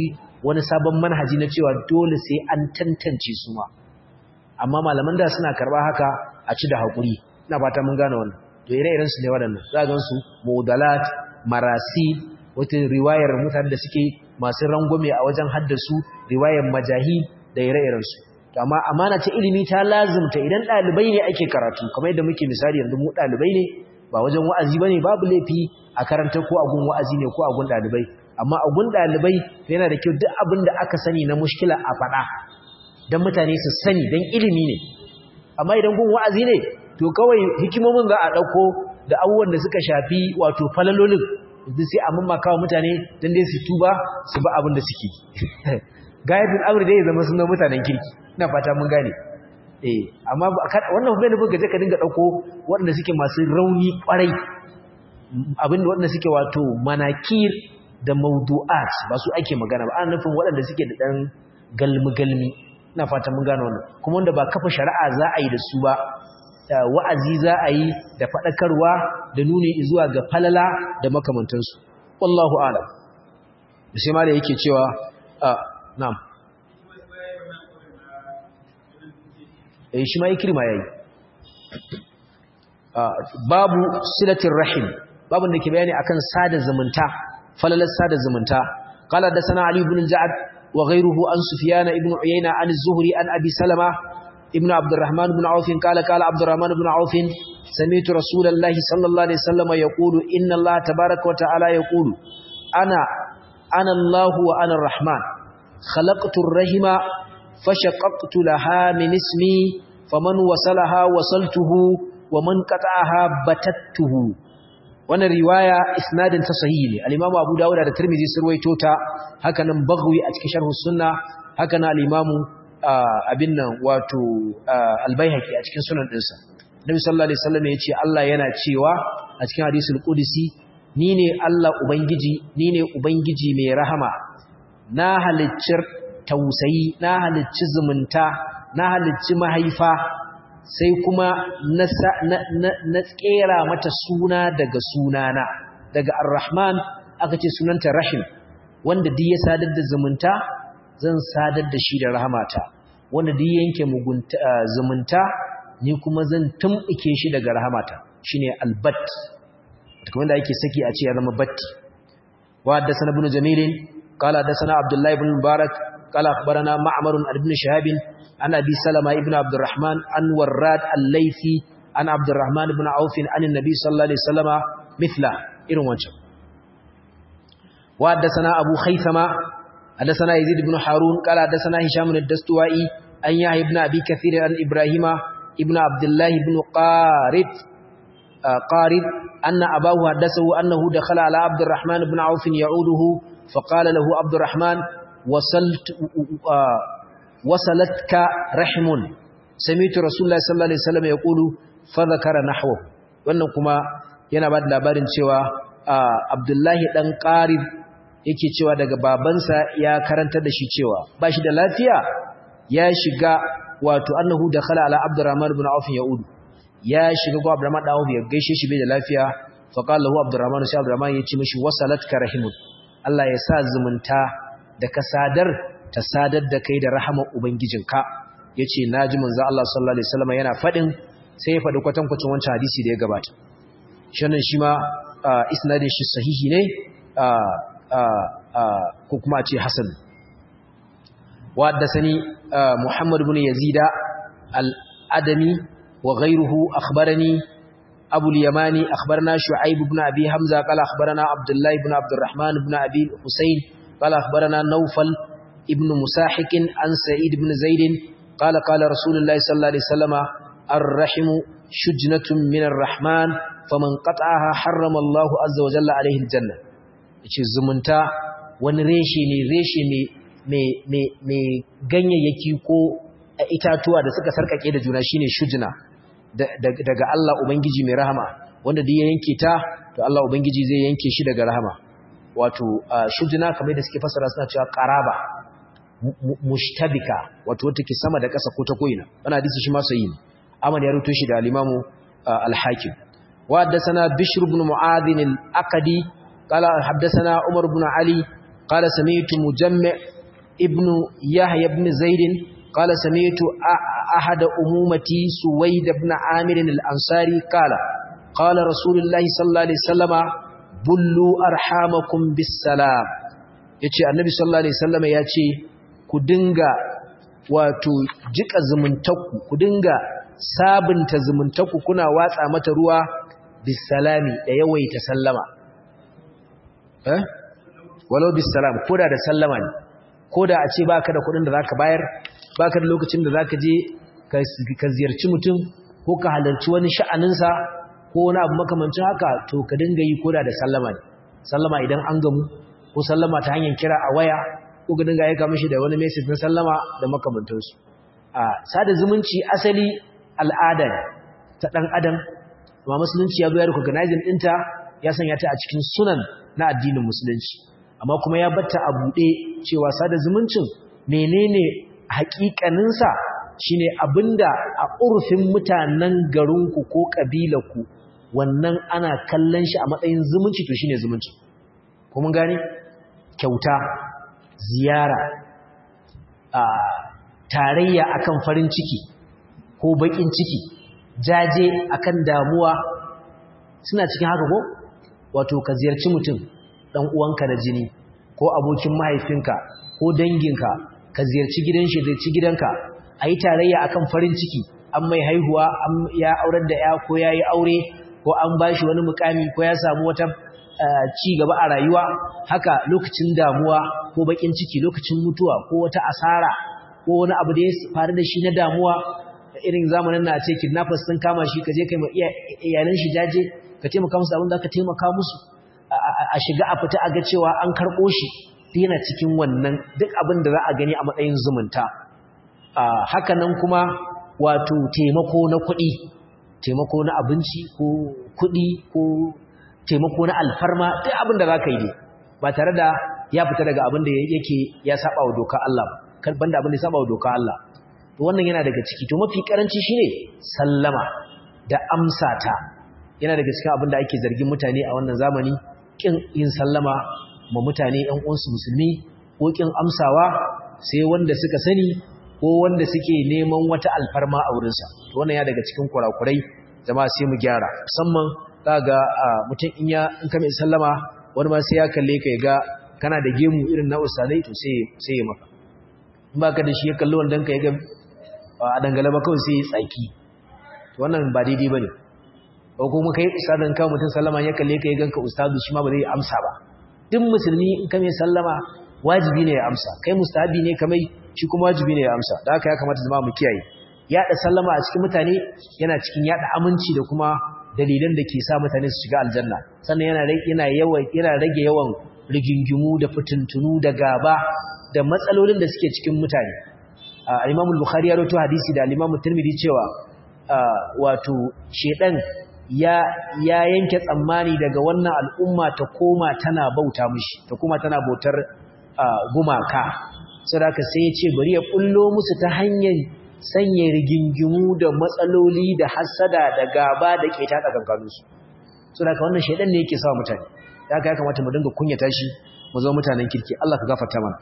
wani sabon manhaji na cewa dole sai an tantance su ma amma malaman da suna karba haka a ci da haƙuri ina fata mun gane wannan to ire-iren su ne waɗannan za ga su mudalat marasi wata riwayar mutane da suke masu rangwame a wajen haddasu riwayar majahi da ire-iren su to amma amana ta ilimi ta lazumta idan ɗalibai ne ake karatu kamar yadda muke misali yanzu mu ɗalibai ne ba wajen wa'azi bane babu laifi a karanta ko a gun wa'azi ne ko a gun ɗalibai amma a gun ɗalibai yana da kyau duk abin da aka sani na mushkila a faɗa don mutane su sani don ilimi ne amma idan gun wa'azi ne to kawai hikimomin za a ɗauko da abubuwan da suka shafi wato falalolin duk sai a mamaka wa mutane don dai su tuba su ba abin da suke gayatun amur dai ya zama sunan mutanen kirki ina fata mun gane eh amma wannan bai nufin gaje ka dinga ɗauko waɗanda suke masu rauni ƙwarai abin da waɗanda suke wato manakir da mawdu'at ba su ake magana ba ana nufin waɗanda suke da ɗan galmi-galmi ina fata mun gane wannan kuma wanda ba kafa shari'a za a yi da su ba wa'azi za a yi da faɗakarwa da nuni zuwa ga falala da makamantansu wallahu alam sai ma da yake cewa na'am eh shi ma ikrima yayi babu silatir rahim babun da ke bayani akan sada zumunta falalar sada zumunta qala da sana ali ibn al-ja'd wa ghayruhu an sufyan ibn uyayna an az-zuhri an abi salama ibn abdurrahman ibn auf qala qala abdurrahman ibn auf sami'tu rasulallahi sallallahu alaihi wasallam yaqulu inna allaha tabaaraka wa ta'ala yaqulu ana ana allah wa ana ar-rahman khalaqtu ar-rahima fashaqaqtu laha min ismi faman wasalaha wasaltuhu wa man qata'aha batattuhu wannan riwaya isnadin ta sahihi ne al-imamu Abu Dawud da Tirmidhi sun ruwaito ta haka nan Baghawi a cikin sharh sunna haka nan al-imamu abin nan wato al-Baihaqi a cikin sunan dinsa Nabi sallallahu alaihi wasallam yace Allah yana cewa a cikin hadisul qudsi ni ne Allah ubangiji ni ne ubangiji mai rahama na haliccir tausayi na halicci zumunta na halicci mahaifa sai kuma na tsera mata suna daga sunana daga ar-rahman aka ce sunanta rahim wanda duk ya sadar da zumunta zan sadar da shi da rahamata wanda duk yanke zumunta ni kuma zan tumɓuke shi daga rahamata shine albat kamar da ake saki a ce ya zama batti wa haddathana ibn jamil qala haddathana abdullah ibn mubarak qala akhbarana ma'mar ibn shahab an abi salama ibn abdurrahman an warrad al-laythi an abdurrahman ibn auf an annabi sallallahu alaihi wasallama mithla irin wancan wa haddathana abu khaythama haddathana yazid ibn harun qala haddathana hisham ad-dastuwai an yahya ibn abi kathir an ibrahima ibn abdullah ibn qarid qarid anna abahu haddathahu annahu dakhala ala abdurrahman ibn auf ya'uduhu فقال له عبد الرحمن وصلت وصلتك رحم سمعت رسول الله صلى الله عليه وسلم يقول فذكر نحوه wannan kuma yana ba da labarin cewa Abdullahi dan Qarib yake cewa daga babansa ya karanta da shi cewa ba shi da lafiya ya shiga wato annahu dakhala ala Abdurrahman ibn Auf yaud ya shiga go Abdurrahman dan Auf ya gaishe shi bai da lafiya fa qala lahu Abdurrahman sai Abdurrahman ya ce mishi wasalatka rahimun Allah ya sa zumunta da ka sadar ta sadar da kai da rahamar ubangijinka yace naji manzo Allah sallallahu alaihi wasallam yana fadin sai ya fadi kwatankwacin wancan hadisi da ya gabata shannan shi ma isnadin shi sahihi ne ko kuma a ce hasan wa haddathani Muhammad ibn Yazid al-Adami wa ghayruhu akhbarani أبو اليماني أخبرنا شعيب بن أبي حمزة قال أخبرنا عبد الله بن عبد الرحمن بن أبي حسين قال أخبرنا نوفل ابن مساحك عن سعيد بن زيد قال قال رسول الله صلى الله عليه وسلم الرحم شجنة من الرحمن فمن قطعها حرم الله عز وجل عليه الجنة yace zumunta wani reshe ne reshe mai ganyayyaki ko itatuwa da suka sarkake da juna shine shujna daga Allah Ubangiji mai rahama wanda duk ya yanke ta to Allah Ubangiji zai yanke shi daga rahama wato shujna kamar da suke fasara suna cewa qaraba mushtabika wato wata ke sama da ƙasa ko ta koina wannan hadisi shi ma sahihi ne Ahmad ya rubuto shi da al-Imam al-Hakim wa haddathana Bishr ibn Mu'adh al-Aqdi qala haddathana Umar ibn Ali qala sami'tu Mujammi' ibn yahya ibn zaid qala sami'tu ahad umumati suwaid ibn amir al-ansari qala qala rasulullahi sallallahu alaihi wasallama bullu arhamakum bis salam yace annabi sallallahu alaihi wasallama yace ku dinga wato jika zumuntakku ku dinga sabunta zumuntakku kuna watsa mata ruwa bisalami da yawaita sallama eh walau bisalam koda da sallama ne koda a ce baka da kudin da zaka bayar baka da lokacin da zaka je ka ziyarci mutum ko ka halarci wani sha'aninsa ko wani abu makamancin haka to ka dinga yi koda da sallama ne sallama idan an gamu ko sallama ta hanyar kira a waya ko ka dinga aika mishi da wani message na sallama da makamantansu a sada zumunci asali al'ada ta dan adam amma musulunci ya zo ya recognizing dinta ya sanya ta a cikin sunan na addinin musulunci amma kuma ya batta a buɗe cewa sada zumuncin menene haƙiƙaninsa shine abinda a urfin mutanen garinku ko ƙabilarku wannan ana kallon shi a matsayin zumunci to shine zumunci ko mun gane kyauta ziyara a tarayya akan farin ciki ko bakin ciki jaje akan damuwa suna cikin haka ko wato ka ziyarci mutum dan uwanka da jini ko abokin mahaifinka ko danginka ka ziyarci gidan shi ziyarci gidanka ayi tarayya akan farin ciki an mai haihuwa an ya aurar da ya ko yayi aure ko an bashi wani mukami ko ya samu wata ci gaba a rayuwa haka lokacin damuwa ko bakin ciki lokacin mutuwa ko wata asara ko wani abu da ya faru da shi na damuwa irin zamanin na ce kidnappers sun kama shi ka je kai ma iyalan shi jaje ka taimaka musu abin da ka taimaka musu a shiga a fita a ga cewa an karɓo shi yana cikin wannan duk abin da za a gani a matsayin zumunta haka nan kuma wato taimako na kuɗi taimako na abinci ko kuɗi ko taimako na alfarma duk abin da za ka yi dai ba tare da ya fita daga abin da yake ya saba wa doka Allah ba banda abin da ya saba wa doka Allah to wannan yana daga ciki to mafi karanci shine sallama da amsa ta yana daga cikin abin da ake zargin mutane a wannan zamani kin yin sallama ma mutane ƴan uwansu musulmi ko kin amsawa sai wanda suka sani ko wanda suke neman wata alfarma a wurinsa to wannan ya daga cikin kurakurai jama'a sai mu gyara musamman kaga mutum in ya in ka mai sallama wani ma sai ya kalle ka ya ga kana da gemu irin na ustadai to sai sai ya maka in baka da shi ya kalli wandan ka ya ga a dangala ba kawai sai ya tsaki to wannan ba daidai bane ko kuma kai ustadan ka mutum sallama ya kalle ka ya ganka ustadu shi ma ba zai amsa ba duk musulmi in ka mai sallama wajibi ne ya amsa kai mustahabi ne kamai shi kuma wajibi ne ya amsa da haka ya kamata zama mu kiyaye yada sallama a cikin mutane yana cikin yada aminci da kuma dalilan da ke sa mutane su shiga aljanna sannan yana yana yawa yana rage yawan rigingimu da fitintunu da gaba da matsalolin da suke cikin mutane al-Imam al-Bukhari ya rawaito hadisi da al-Imam Tirmidhi cewa wato shedan ya ya yanke tsammani daga wannan al'umma ta koma tana bauta mishi ta koma tana bautar gumaka saboda sai ya ce bari ya kullo musu ta hanyar sanya rigingimu da matsaloli da hasada da gaba da ke tada kankanunsu saboda wannan shedan ne yake sawa mutane da haka ya kamata mu dinga kunyata shi mu zama mutanen kirki Allah ka gafarta mana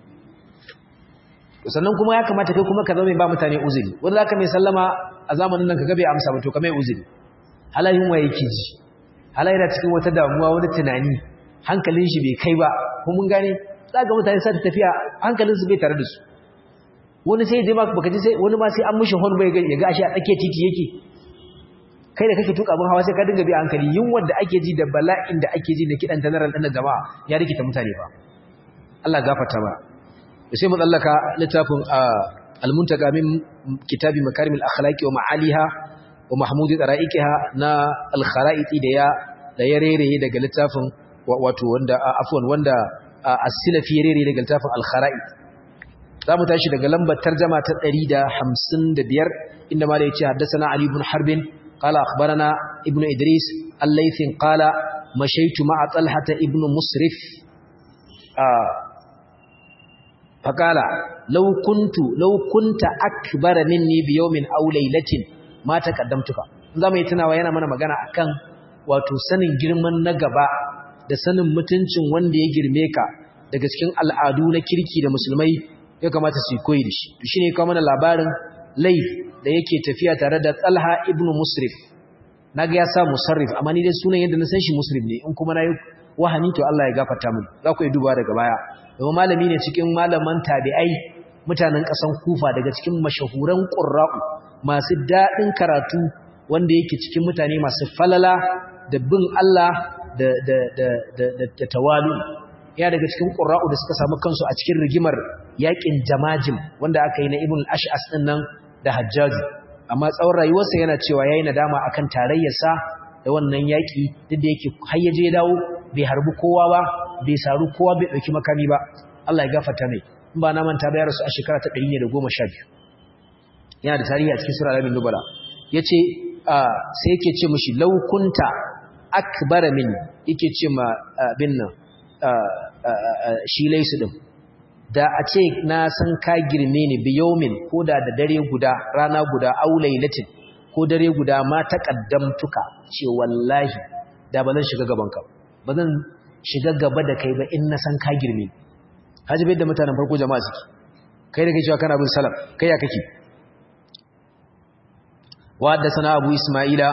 sannan kuma ya kamata kai kuma ka zama mai ba mutane uzuri wanda zaka mai sallama a zamanin nan kaga bai amsa ba to ka mai uzuri halayin waye yake ji halayi da cikin wata damuwa wani tunani hankalin shi bai kai ba kuma mun gane zaka mutane sai tafiya hankalin su bai tare da su wani sai je maka baka ji sai wani ma sai an mishi hon bai ya ga shi a tsakiyar titi yake kai da kake tuka abin hawa sai ka dinga bi hankali yunwar da ake ji da bala'in da ake ji da kidan general din jama'a ya rikita mutane ba Allah gafarta ba sai mu tsallaka littafin al-muntaka min kitabi makarim al-akhlaqi wa ma'aliha wa mahmudi qara'iqiha na al-kharaiti da ya da ya rere daga littafin wato wanda afwan wanda as-silafi ya rere daga littafin al-khara'it zamu tashi daga lambar tarjuma ta 155 inda malai ya ce haddathana ali ibn harbin qala akhbarana ibnu idris al-laythin qala mashaitu ma'a talhata ibnu musrif فقال لو كنت لو كنت اكبر مني بيوم او ليله ما تقدمتك zamu yi tunawa yana mana magana akan wato sanin girman na gaba da sanin mutuncin wanda ya girme ka daga cikin al'adu na kirki da musulmai ya kamata su koyi da shi to shine kawo mana labarin laif da yake tafiya tare da Talha ibn Musrif naga ya sa musarrif amma ni dai sunan yadda na san shi muslim ne in kuma nayi wahani to Allah ya gafarta min za ku yi duba daga baya domin malami ne cikin malaman tabi'ai mutanen ƙasan Kufa daga cikin mashahuran qurra'u masu daɗin karatu wanda yake cikin mutane masu falala da bin Allah da da da da, da tawalu ya daga cikin qurra'u da suka samu kansu a cikin rigimar yakin jamajim wanda aka yi na Ibn al-Ash'as din nan da Hajjaj amma tsawon rayuwarsa yana cewa yayi nadama akan tarayyarsa da wannan yaki duk da yake har yaje dawo bai harbi kowa ba bai saru kowa bai dauki makami ba Allah ya gafarta mai in ba na manta bayar su a shekara ta 112 yana da tarihi a cikin sura al nubala yace sai yake ce mishi law kunta akbara min yake ce ma bin nan shi laisu din da a ce na san ka girme ni biyomin ko da da dare guda rana guda au lailatin ko dare guda ma taqaddamtuka ce wallahi da ba zan shiga gaban ka ba zan shiga gaba da kai ba in na san ka girme ni haji bai da mutanen farko jama'a suke kai da kai cewa kana bin salaf kai ya kake wa haddathana abu isma'ila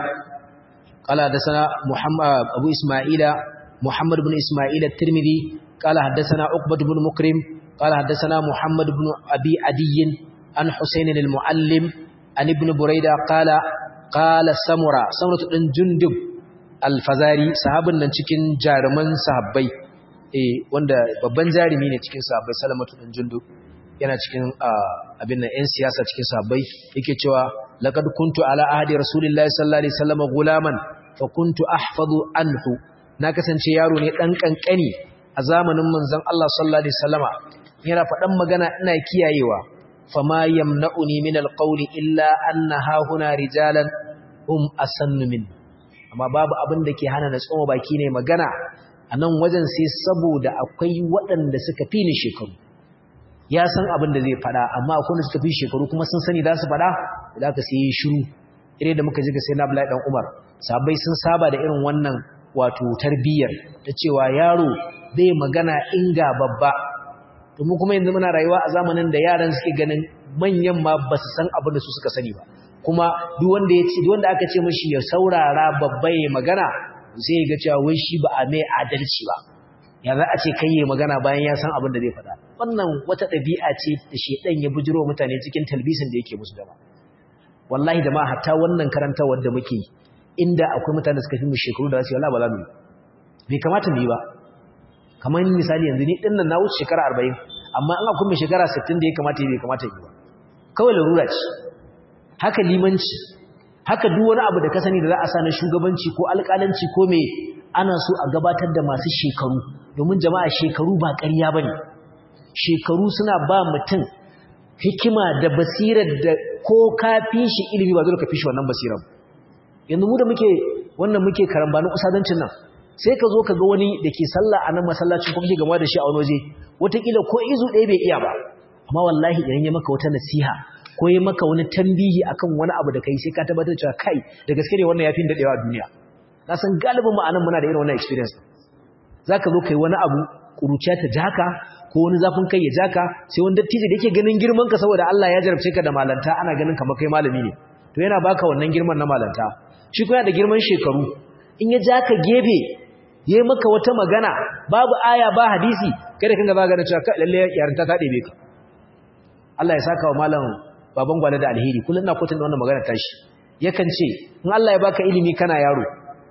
qala haddathana muhammad abu isma'ila muhammad ibn isma'ila at-tirmidhi qala haddathana uqbah ibn mukrim قال حدثنا محمد بن أبي عدي عن حسين المعلم عن ابن بريدة قال قال سمرة سمرة بن جندب الفزاري صحابن nan cikin jaruman sahabbai eh wanda babban jarumi ne cikin sahabbai salamatu bin jundub yana cikin abin nan yan siyasa cikin sahabbai yake cewa laqad kuntu ala ahdi rasulillahi sallallahu alaihi wasallam gulaman fa kuntu ahfazu anhu na kasance yaro ne dan kankani a zamanin manzon Allah sallallahu alaihi wasallama yana faɗan magana ina kiyayewa fama yamna'uni min alqawli illa anna hahuna rijalan hum asannu min amma babu abin da ke hana na tsoma baki ne magana a nan wajen sai saboda akwai waɗanda suka fi ni shekaru ya san abin da zai faɗa amma akwai wanda suka fi shekaru kuma sun sani za su faɗa da aka sai yi shiru ire da muka ji ga sai na Abdullahi dan Umar sabai sun saba da irin wannan wato tarbiyyar ta cewa yaro bai magana inga babba domin kuma yanzu muna rayuwa a zamanin da yaran suke ganin manyan ma ba su san abin da su suka sani ba kuma duk wanda ya ce duk wanda aka ce mishi ya saurara babba ya magana sai ya ga cewa wai shi ba a mai adalci ba ya za a ce kai ya magana bayan ya san abin da zai faɗa wannan wata ɗabi'a ce da shedan ya bujiro mutane cikin talbisin da yake musu dama wallahi da ma hatta wannan karantawar da muke inda akwai mutane da suka fi mu shekaru da za su yi wallahi ba za mu yi bai kamata mu yi ba kamar misali yanzu ni dinnan na wuce shekara 40 amma an akwai mai shekara 60 da ya kamata bai kamata yi ba kawai larura ce haka limanci haka duk wani abu da ka sani da za a sa na shugabanci ko alƙalanci ko me ana so a gabatar da masu shekaru domin jama'a shekaru ba ƙarya bane shekaru suna ba mutum hikima da basirar da ko ka fi shi ilimi ba zai ka fi shi wannan basirar yanzu mu da muke wannan muke karambanin usadancin nan sai ka zo ka ga wani da ke sallah a nan masallacin kuma ke gama da shi a wani waje wataƙila ko izu ɗaya bai iya ba amma wallahi idan ya maka wata nasiha ko ya maka wani tambihi akan wani abu da kai sai ka tabbatar cewa kai da gaske ne wannan yafi daɗewa a duniya na san galibin mu anan muna da irin wannan experience zaka zo kai wani abu kuruciya ta jaka ko wani zafin kai ya jaka sai wani dattijo da yake ganin girman ka saboda Allah ya jarabce ka da malanta ana ganin kamar kai malami ne to yana baka wannan girman na malanta shi kuma da girman shekaru in ya jaka gebe yayi maka wata magana babu aya ba hadisi kada kinga ba gane cewa lalle yarinta ta ɗebe ka Allah ya saka wa malam baban gwale da alheri kullun ina kwatanta wannan magana tashi yakan ce in Allah ya baka ilimi kana yaro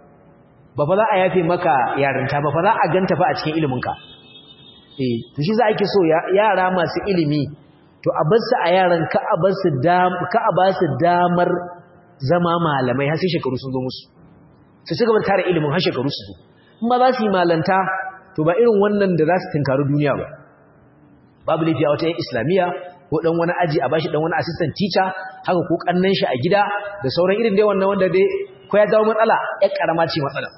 ba fa za a yafe maka yarinta ba fa za a ganta fa a cikin ilimin ka eh to shi za ake so yara masu ilimi to a bar su a yaran ka a bar su dam ka a ba su damar zama malamai har sai shekaru sun zo musu su ci gaba da tare ilimin har shekaru su zo in ba za su yi malanta to ba irin wannan da za su tunkari duniya ba babu laifi a wata yan islamiyya ko dan wani aji a bashi dan wani assistant teacher haka ko kannan shi a gida da sauran irin dai wannan wanda dai ko ya dawo matsala ya karama ce matsala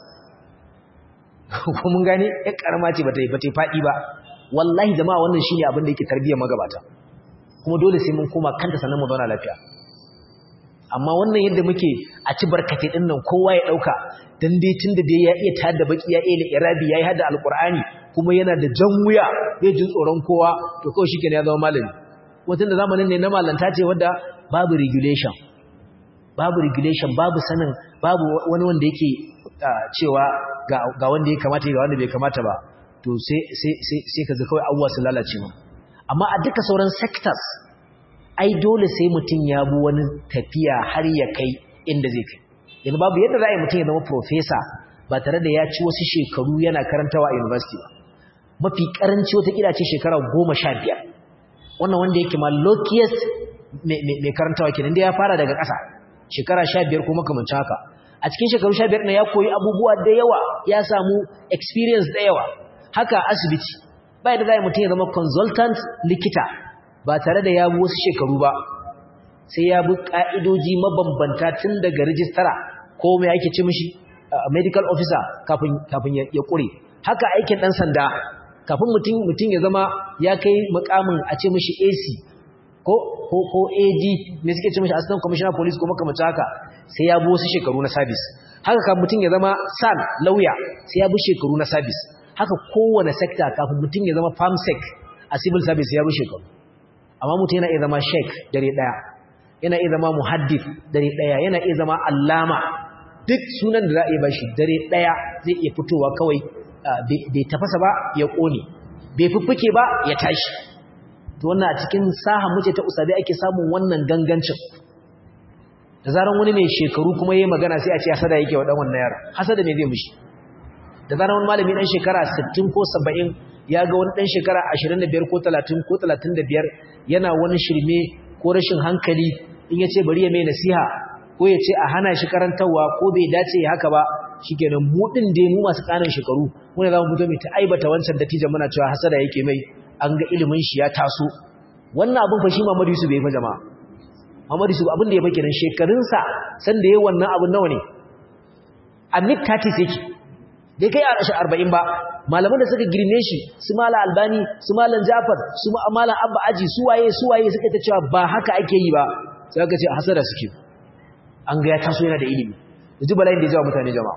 ko mun gane ya karama ce bata bata fadi ba wallahi jama'a wannan shine abin da yake tarbiyyar magabata kuma dole sai mun koma kanta sannan mu zauna lafiya amma wannan yadda muke a ci barkate din nan kowa ya dauka dan dai tunda dai ya iya tada baki ya iya irabi yayi hada alqur'ani kuma yana da jan wuya bai jin tsoron kowa to kawai shikenan ya zama malami watan da zamanin ne na malanta ce wadda babu regulation babu regulation babu sanin babu wani wanda yake cewa ga wanda ya kamata ga wanda bai kamata ba to sai sai sai sai kaga kawai abuwa su lalace mu amma a duka sauran sectors ai dole sai mutum ya bu wani tafiya har ya kai inda zai kai yanzu babu yadda za a yi mutum ya zama professor ba tare da ya ci wasu shekaru yana karantawa a university ba mafi karanci wata kila ce shekara goma sha biyar wannan wanda yake ma luckiest mai karantawa kenan da ya fara daga ƙasa shekara sha biyar ko makamancin haka a cikin shekaru sha biyar na ya koyi abubuwa da yawa ya samu experience da yawa haka asibiti ba yadda za a mutum ya zama consultant likita ba tare da ya bi wasu shekaru ba sai ya bi ƙa'idoji mabambanta tun daga rijistara ko mai ake ce mishi medical officer kafin ya ƙure haka aikin ɗan sanda kafin mutum ya zama ya kai makamin a ce mishi ac ko ko ad ne suke ce mishi assistant commissioner police ko makamacin haka sai ya bi wasu shekaru na service haka kafin mutum ya zama san lauya sai ya bi shekaru na service haka kowane sector kafin mutum ya zama farmsec a civil service ya bi shekaru amma mutum yana iya zama sheik dare daya yana iya zama muhaddith dare daya yana iya zama allama duk sunan da za a yi bashi dare daya zai iya fitowa kawai bai tafasa ba ya kone bai fuffuke ba ya tashi to wannan a cikin saha muce ta usabe ake samun wannan gangancin da zaran wani mai shekaru kuma yayi magana sai a ce hasada yake wa dan wannan yara hasada me zai mishi da zaran wani malami dan shekara 60 ko 70 ya ga wani dan shekara 25 ko 30 ko 35 yana wani shirme ko rashin hankali in yace bari ya mai nasiha ko yace a hana shi karantawa ko bai dace haka ba shikenan mu din dai mu masu kanan shekaru mu ne zamu fito mai ta aibata wancan dattijan muna cewa hasada yake mai an ga ilimin shi ya taso wannan abin fa shi Muhammadu Yusuf bai fa jama'a Muhammadu Yusuf abin da ya fa kenan shekarun sa san da yayin wannan abin nawa ne a mid 30 yake bai kai a 40 ba malaman da suka girme shi su mala albani su malan jafar su malan abba aji su waye su waye suka ta cewa ba haka ake yi ba sai aka ce hasada suke an ga ya taso yana da ilimi yanzu bala'in da ya jawo mutane jama'a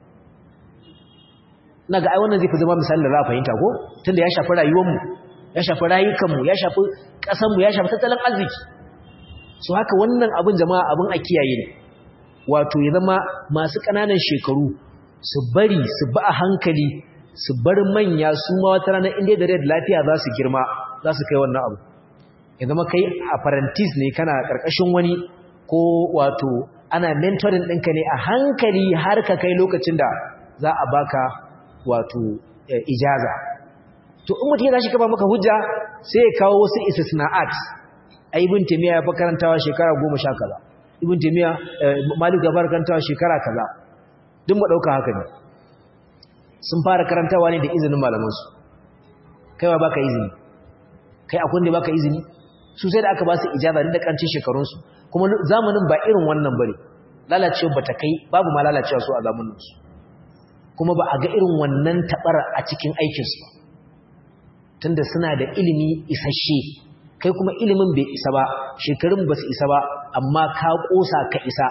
na ga ai wannan zai fi zama misalin da za a fahimta ko tunda ya shafi rayuwarmu ya shafi rayukanmu ya shafi ƙasanmu ya shafi tattalin arziki su haka wannan abin jama'a abin a kiyaye ne wato ya zama masu ƙananan shekaru su bari su ba a hankali su bar manya su ma wata ranar inda da rai da lafiya za su girma za su kai wannan abu ya zama kai apprentice ne kana ƙarƙashin wani ko wato ana mentoring ɗinka ne a hankali har ka kai lokacin da za a baka wato ijaza to in mutum ya tashi kaba maka hujja sai ya kawo wasu istisna'at a ibn taymiya ya karantawa shekara 10 sha kaza ibn taymiya malik ya fara karantawa shekara kaza duk mu dauka haka ne sun fara karantawa ne da izinin malaman su kai ba baka izini kai akwai da baka izini su sai da aka ba su ijaza da kancin shekarun su kuma zamanin ba irin wannan bane lalacewa bata kai babu ma lalacewa su a zamanin su kuma ba a ga irin wannan tabar a cikin aikin su tunda suna da ilimi isasshe kai kuma ilimin bai isa ba shekarun ba su isa ba amma ka kosa ka isa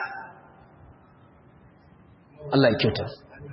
Allah ya kyauta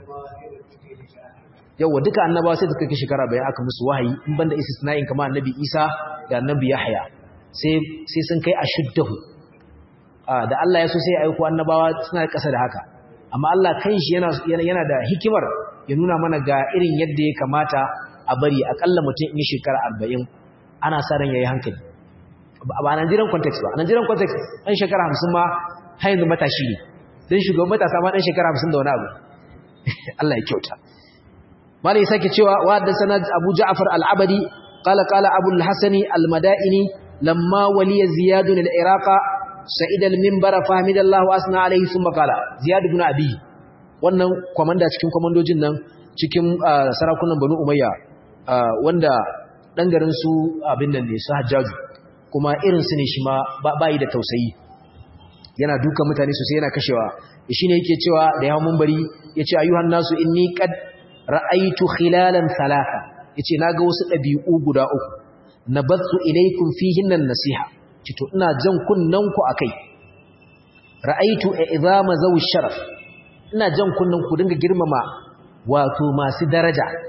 yawa duka annabawa sai suka kai shekara bayan aka musu wahayi in banda istisna'in kamar annabi Isa da annabi Yahya sai sai sun kai ashuddahu da Allah ya so sai ya aiko annabawa suna kasa da haka amma Allah kanshi yana yana da hikimar ya nuna mana ga irin yadda ya kamata a bari akalla mutum in shekara 40 ana sa ran yayi hankali ba a Nigerian context ba a Nigerian context dan shekara 50 ma har yanzu matashi ne dan shugaban matasa ma dan shekara 50 da wani abu Allah ya kyauta malai sake cewa wa da sanad Abu Ja'far al-Abadi qala qala Abu al-Hasani al-Madaini lamma waliya Ziyad al-Iraq sa'id al-minbar fahmidallahu asna alayhi thumma qala Ziyad ibn Abi wannan komanda cikin komandojin nan cikin sarakunan Banu Umayya wanda dan garin su abin nan ne su Hajjaju kuma irin su ne shi ma bai da tausayi yana duka mutane sosai yana kashewa shine yake cewa da yawan munbari yace ayyuhan nasu inni qad ra'aytu khilalan thalatha yace naga wasu dabi'u guda uku nabathu ilaykum fihinna nasiha cito ina jan kunnan ku akai ra'aytu i'zama zawi sharaf ina jan kunnan ku dinga girmama wato masu daraja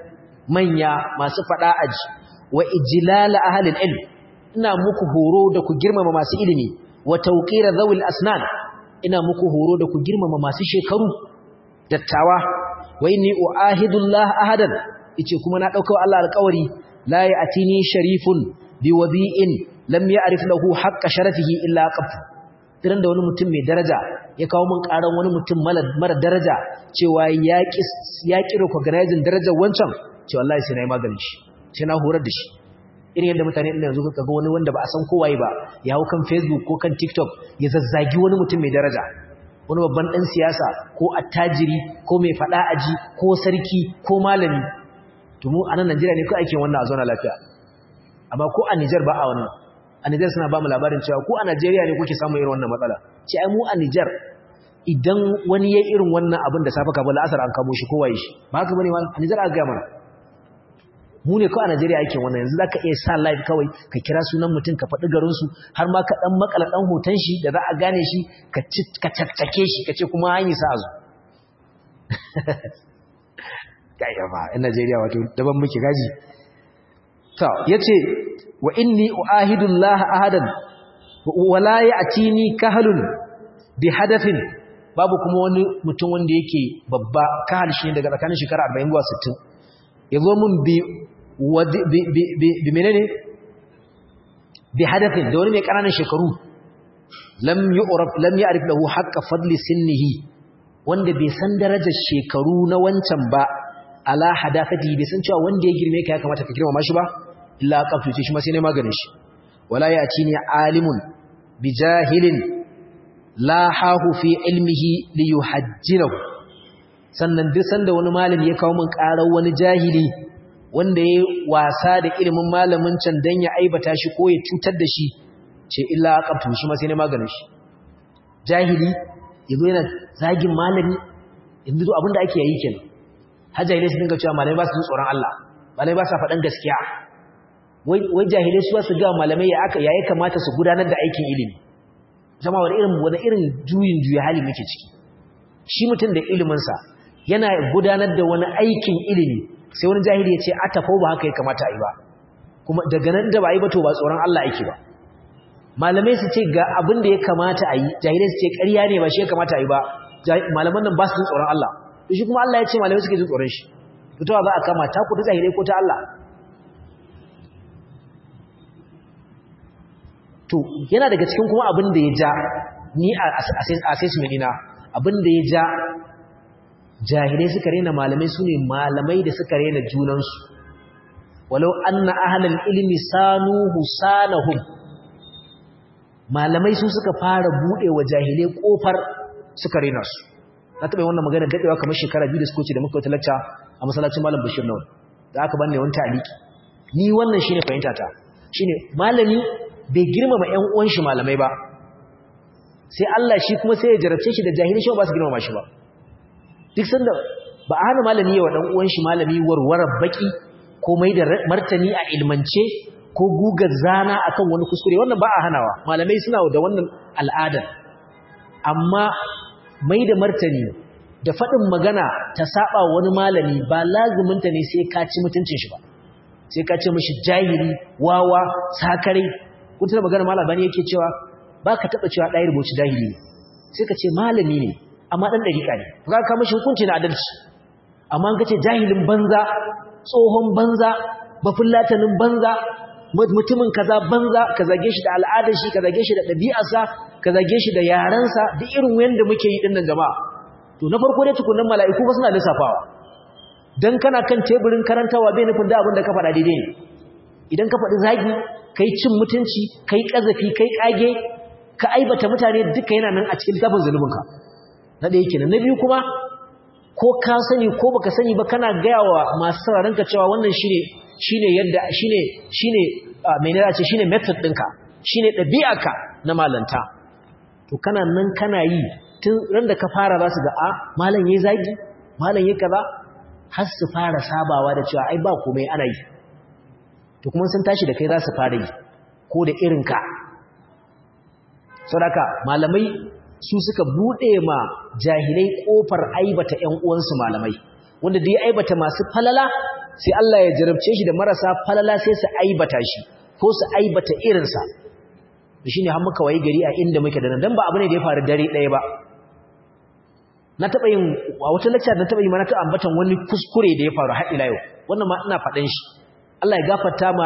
manya masu fada aji wa ijlal ahli ilm ina muku horo da ku girmama masu ilimi wa tawqira zawil asnan ina muku horo da ku girmama masu shekaru dattawa wa inni uahidullah ahadan yace kuma na dauka Allah alƙawari la ya'tini sharifun biwadi'in lam ya'rif lahu haqqa sharafihi illa qabtu idan da wani mutum mai daraja ya kawo min karan wani mutum mara daraja cewa ya ki ya ki recognizing darajar wancan ce wallahi sai nayi maganin shi sai na horar da shi irin yadda mutane din yanzu kaga wani wanda ba a san kowaye ba ya hau kan Facebook ko kan TikTok ya zazzagi wani mutum mai daraja wani babban dan siyasa ko attajiri ko mai fada aji ko sarki ko malami to mu a nan Najeriya ne ko ake wannan a zauna lafiya amma ko a Niger ba a wannan a Niger suna ba mu labarin cewa ko a Najeriya ne kuke samun irin wannan matsala ce ai mu a Niger idan wani ya irin wannan abin da safa kafin la'asar an kamo shi kowaye shi ba haka bane ma a Niger aka ga mana mu ne kawai a Najeriya ake wannan yanzu zaka iya sa live kawai ka kira sunan mutum ka faɗi garin su har ma ka dan makala dan hoton shi da za a gane shi ka ka tattake shi kace kuma an yi sa azu kai ba in Najeriya wato daban muke gaji to yace wa inni uahidu Allah ahadan wala ya'tini kahalun bi hadathin babu kuma wani mutum wanda yake babba kahal shi daga tsakanin shekara 40 zuwa 60 yazo mun bi bi menene bi hadathin da wani mai kananan shekaru lam yu'raf lam ya'rif lahu haqqa fadli sinnihi wanda bai san darajar shekaru na wancan ba ala hadafati bai san cewa wanda ya girme ka ya kamata ka girmama shi ba illa qaftu shi ma sai ne maganin shi wala ya'tini alimun bi jahilin la hahu fi ilmihi li yuhajjirahu sannan duk sanda wani malami ya kawo min karar wani jahili wanda ya wasa da ilimin malamin can dan ya aibata shi ko ya cutar da shi ce illa qaftu shi ma sai ne maganin shi jahili yazo yana zagin malami yanzu abinda ake yi kenan hajjahilai su dinga cewa malamai ba su tsoron Allah malamai ba su faɗan gaskiya wai jahilai su su ga malamai ya aka yayi kamata su gudanar da aikin ilimi zama wani irin wani irin juyin juya hali muke ciki shi mutum da iliminsa yana gudanar da wani aikin ilimi sai wani jahili ya ce a tafau ba haka ya kamata a yi ba kuma daga nan da ba a yi ba to ba tsoron Allah ake ba malamai su ce ga abin da ya kamata a yi jahilai su ce ƙarya ne ba shi ya kamata a yi ba malaman nan ba su jin tsoron Allah to shi kuma Allah ya ce malamai suke jin tsoron shi to ta za a kama ta ku ta jahilai ko ta Allah to yana daga cikin kuma abin da ya ja ni a assessment ina abin da ya ja jahilai suka rena malamai su ne malamai da suka rena junansu walau anna ahlal ilmi sanuhu sanahum malamai su suka fara bude wa jahilai kofar suka rena su na taɓa wannan magana daɗewa kamar shekara biyu da suka wuce da muka wata lacca a masallacin malam bashir nawal da aka banne wani taliki ni wannan shine fahimta ta shine malami bai girmama ƴan uwan shi malamai ba sai Allah shi kuma sai ya jarabce shi da jahili shi ba su girmama shi ba duk sanda ba a hana malami yawa dan uwan shi malami warware baki ko mai da martani a ilmance ko gugar zana akan wani kuskure wannan ba a hanawa malamai suna da wannan al'adar amma mai da martani da faɗin magana ta saba wani malami ba lazuminta ne sai ka ci mutuncin shi ba sai ka ce mishi jahili wawa sakare kun tana magana malabani yake cewa ba ka taɓa cewa ɗaya rubuci jahili ne sai ka ce malami ne amma ɗan ɗariƙa ne ka ka mashi hukunci na adalci amma ka ce jahilin banza tsohon banza bafulatanin banza mutumin kaza banza ka zage shi da al'adar shi ka zage shi da ɗabi'arsa ka zage shi da yarensa duk irin wanda muke yi dinnan jama'a to na farko dai tukunan mala'iku ba suna lissafawa dan kana kan teburin karantawa bai nufin da abin da ka faɗa daidai ne idan ka faɗi zagi kai cin mutunci kai kazafi kai kage ka aibata mutane duka yana nan a cikin tafin zulubinka na ɗaya kenan na biyu kuma ko ka sani ko baka sani ba kana gaya wa masu sauraron ka cewa wannan shine shine yadda shine shine mai nira ce shine method ɗinka shine ɗabi'arka na malanta to kana nan kana yi tun ran da ka fara za su ga a malam yayi zagi malam yayi kaza har su fara sabawa da cewa ai ba komai ana yi to kuma sun tashi da kai za su fara yi ko da irinka saboda malamai su suka bude ma jahilai kofar aibata ƴan uwansu malamai wanda da ya aibata masu falala sai Allah ya jarabce shi da marasa falala sai su aibata shi ko su aibata irinsa shi ne har muka wayi gari a inda muke da nan don ba abu ne da ya faru dare ɗaya ba na taɓa yin a wata lecture da taɓa yi mana ta ambatan wani kuskure da ya faru har ila yau wannan ma ina faɗan shi Allah ya gafarta ma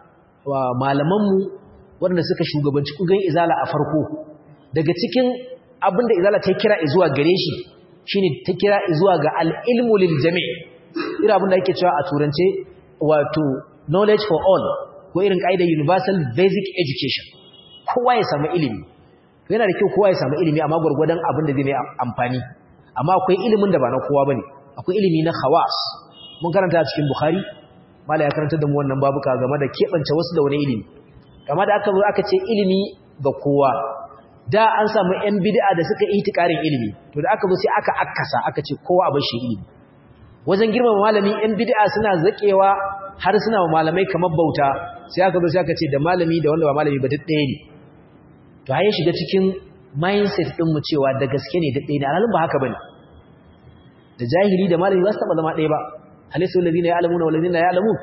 malamanmu waɗanda suka shugabanci kugan izala a farko daga cikin abin da izala ta kira zuwa gare shi shine ta kira zuwa ga al-ilmu lil jami' irin abin da ake cewa a turance wato knowledge for all ko irin kaidar universal basic education kowa ya samu ilimi yana da kyau kowa ya samu ilimi amma gurgurdan abin da zai mai amfani amma akwai ilimin da ba na kowa bane akwai ilimi na khawas mun karanta a cikin bukhari mala ya karanta da mu wannan babuka game da kebance wasu da wani ilimi kama da aka zo aka ce ilimi ga kowa da an samu yan bid'a da suka yi tikarin ilimi to da aka zo sai aka akkasa aka ce kowa abin shi ilimi wajen girmama malami yan bid'a suna zakewa har suna wa malamai kamar bauta sai aka zo sai aka ce da malami da wanda ba malami ba duk ɗaya ne to ya shiga cikin mindset din mu cewa da gaske ne duk ɗaya ne alhalin ba haka bane da jahili da malami ba su taba zama ɗaya ba halisu alladhina ya'lamuna wal ladina ya'lamun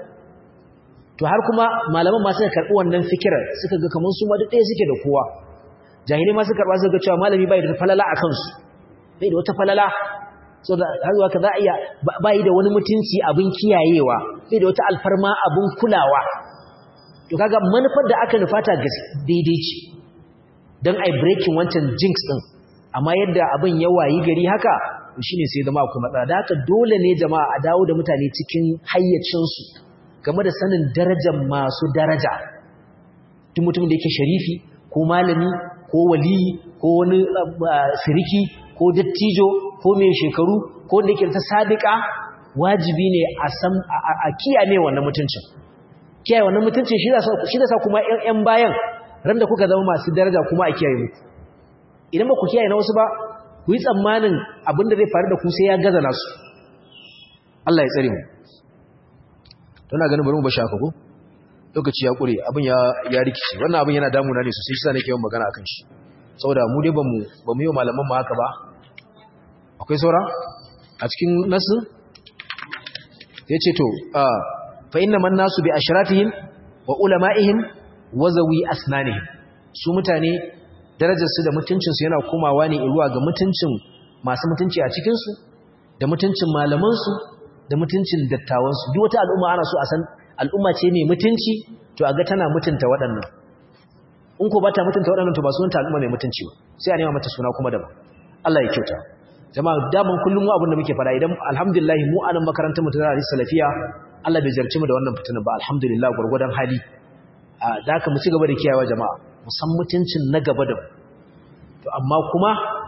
to har kuma malaman ma suka karbi wannan fikirar suka ga kaman su ma duk ɗaya suke da kowa jahilai ma suka karba suka ga cewa malami bai da falala a kansu bai da wata falala so da har zuwa ka za a iya bai da wani mutunci abin kiyayewa bai da wata alfarma abin kulawa to kaga manufar da aka nufata daidai ce don ai breaking wancan jinx din amma yadda abin ya wayi gari haka shine sai zama akwai matsala da haka dole ne jama'a a dawo da mutane cikin hayyacinsu game da sanin darajar masu daraja tun mutum da yake sharifi ko malami ko waliyi ko wani siriki ko dattijo ko mai shekaru ko wanda yake ta sadiqa wajibi ne a san a kiyaye wannan mutuncin kiyaye wannan mutuncin shi da sa kuma ƴan bayan ran da kuka zama masu daraja kuma a kiyaye muku idan ba ku kiyaye na wasu ba ku yi tsammanin abin da zai faru da ku sai ya gaza nasu Allah ya tsare mu tana ganin bari mu bashi haka ko lokaci ya kure abin ya ya rikici wannan abin yana damuna ne sosai shi sa nake yawan magana akan shi saboda mu dai bamu bamu yi malaman mu haka ba akwai saura a cikin nasu yace to fa inna man nasu bi ashratihim wa ulama'ihim wa zawi asnanihim su mutane darajarsu da mutuncinsu yana komawa ne zuwa ga mutuncin masu mutunci a cikinsu da mutuncin malamansu da mutuncin dattawansu duk wata al'umma ana so a san al'umma ce mai mutunci to a ga tana mutunta waɗannan in ko ba ta mutunta waɗannan to ba sunanta al'umma mai mutunci ba sai a nema mata suna kuma daban Allah ya kyauta jama'a daman kullum mu abin da muke fara idan alhamdulillah mu anan makarantar mu ta Zaria Salafiya Allah bai jarci mu da wannan fitina ba alhamdulillah gurgurdan hali da haka mu ci gaba da kiyayewa jama'a musan mutuncin na gaba da to amma kuma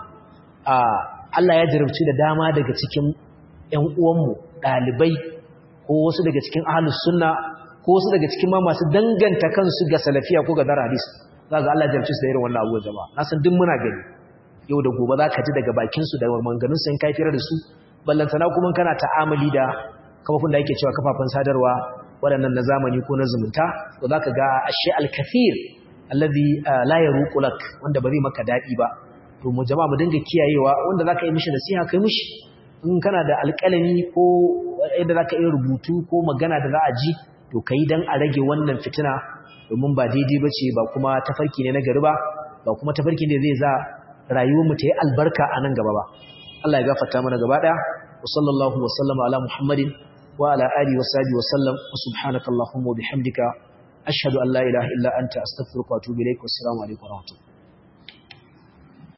Allah ya jarabci da dama daga cikin ƴan uwanmu ɗalibai ko wasu daga cikin ahlus sunna ko wasu daga cikin ma masu danganta kansu ga salafiya ko ga dar hadis za ga Allah ya jarabci su da irin wannan abubuwa jama'a na san duk muna gani yau da gobe za ka ji daga bakin su da maganganun su in kai fira da su ballantana kuma kana ta'amali da kafafun da ake cewa kafafen sadarwa waɗannan na zamani ko na zumunta to za ka ga ashe al-kathir alladhi la yaruqu lak wanda ba zai maka dadi ba to mu jama'a mu dinga kiyayewa wanda zaka yi mishi nasiha kai mishi in kana da alƙalami ko yadda zaka yi rubutu ko magana da za a ji to kai dan a rage wannan fitina domin ba daidai bace ba kuma tafarki ne na gari ba ba kuma tafarki ne zai za rayuwar mu ta yi albarka a nan gaba ba Allah ya gafarta mana gaba daya wa sallallahu wa sallama ala muhammadin wa ala alihi wa sahbihi wa sallam wa subhanakallahumma wa bihamdika ashhadu an la ilaha illa anta astaghfiruka wa atubu ilaik wassalamu alaikum wa rahmatullahi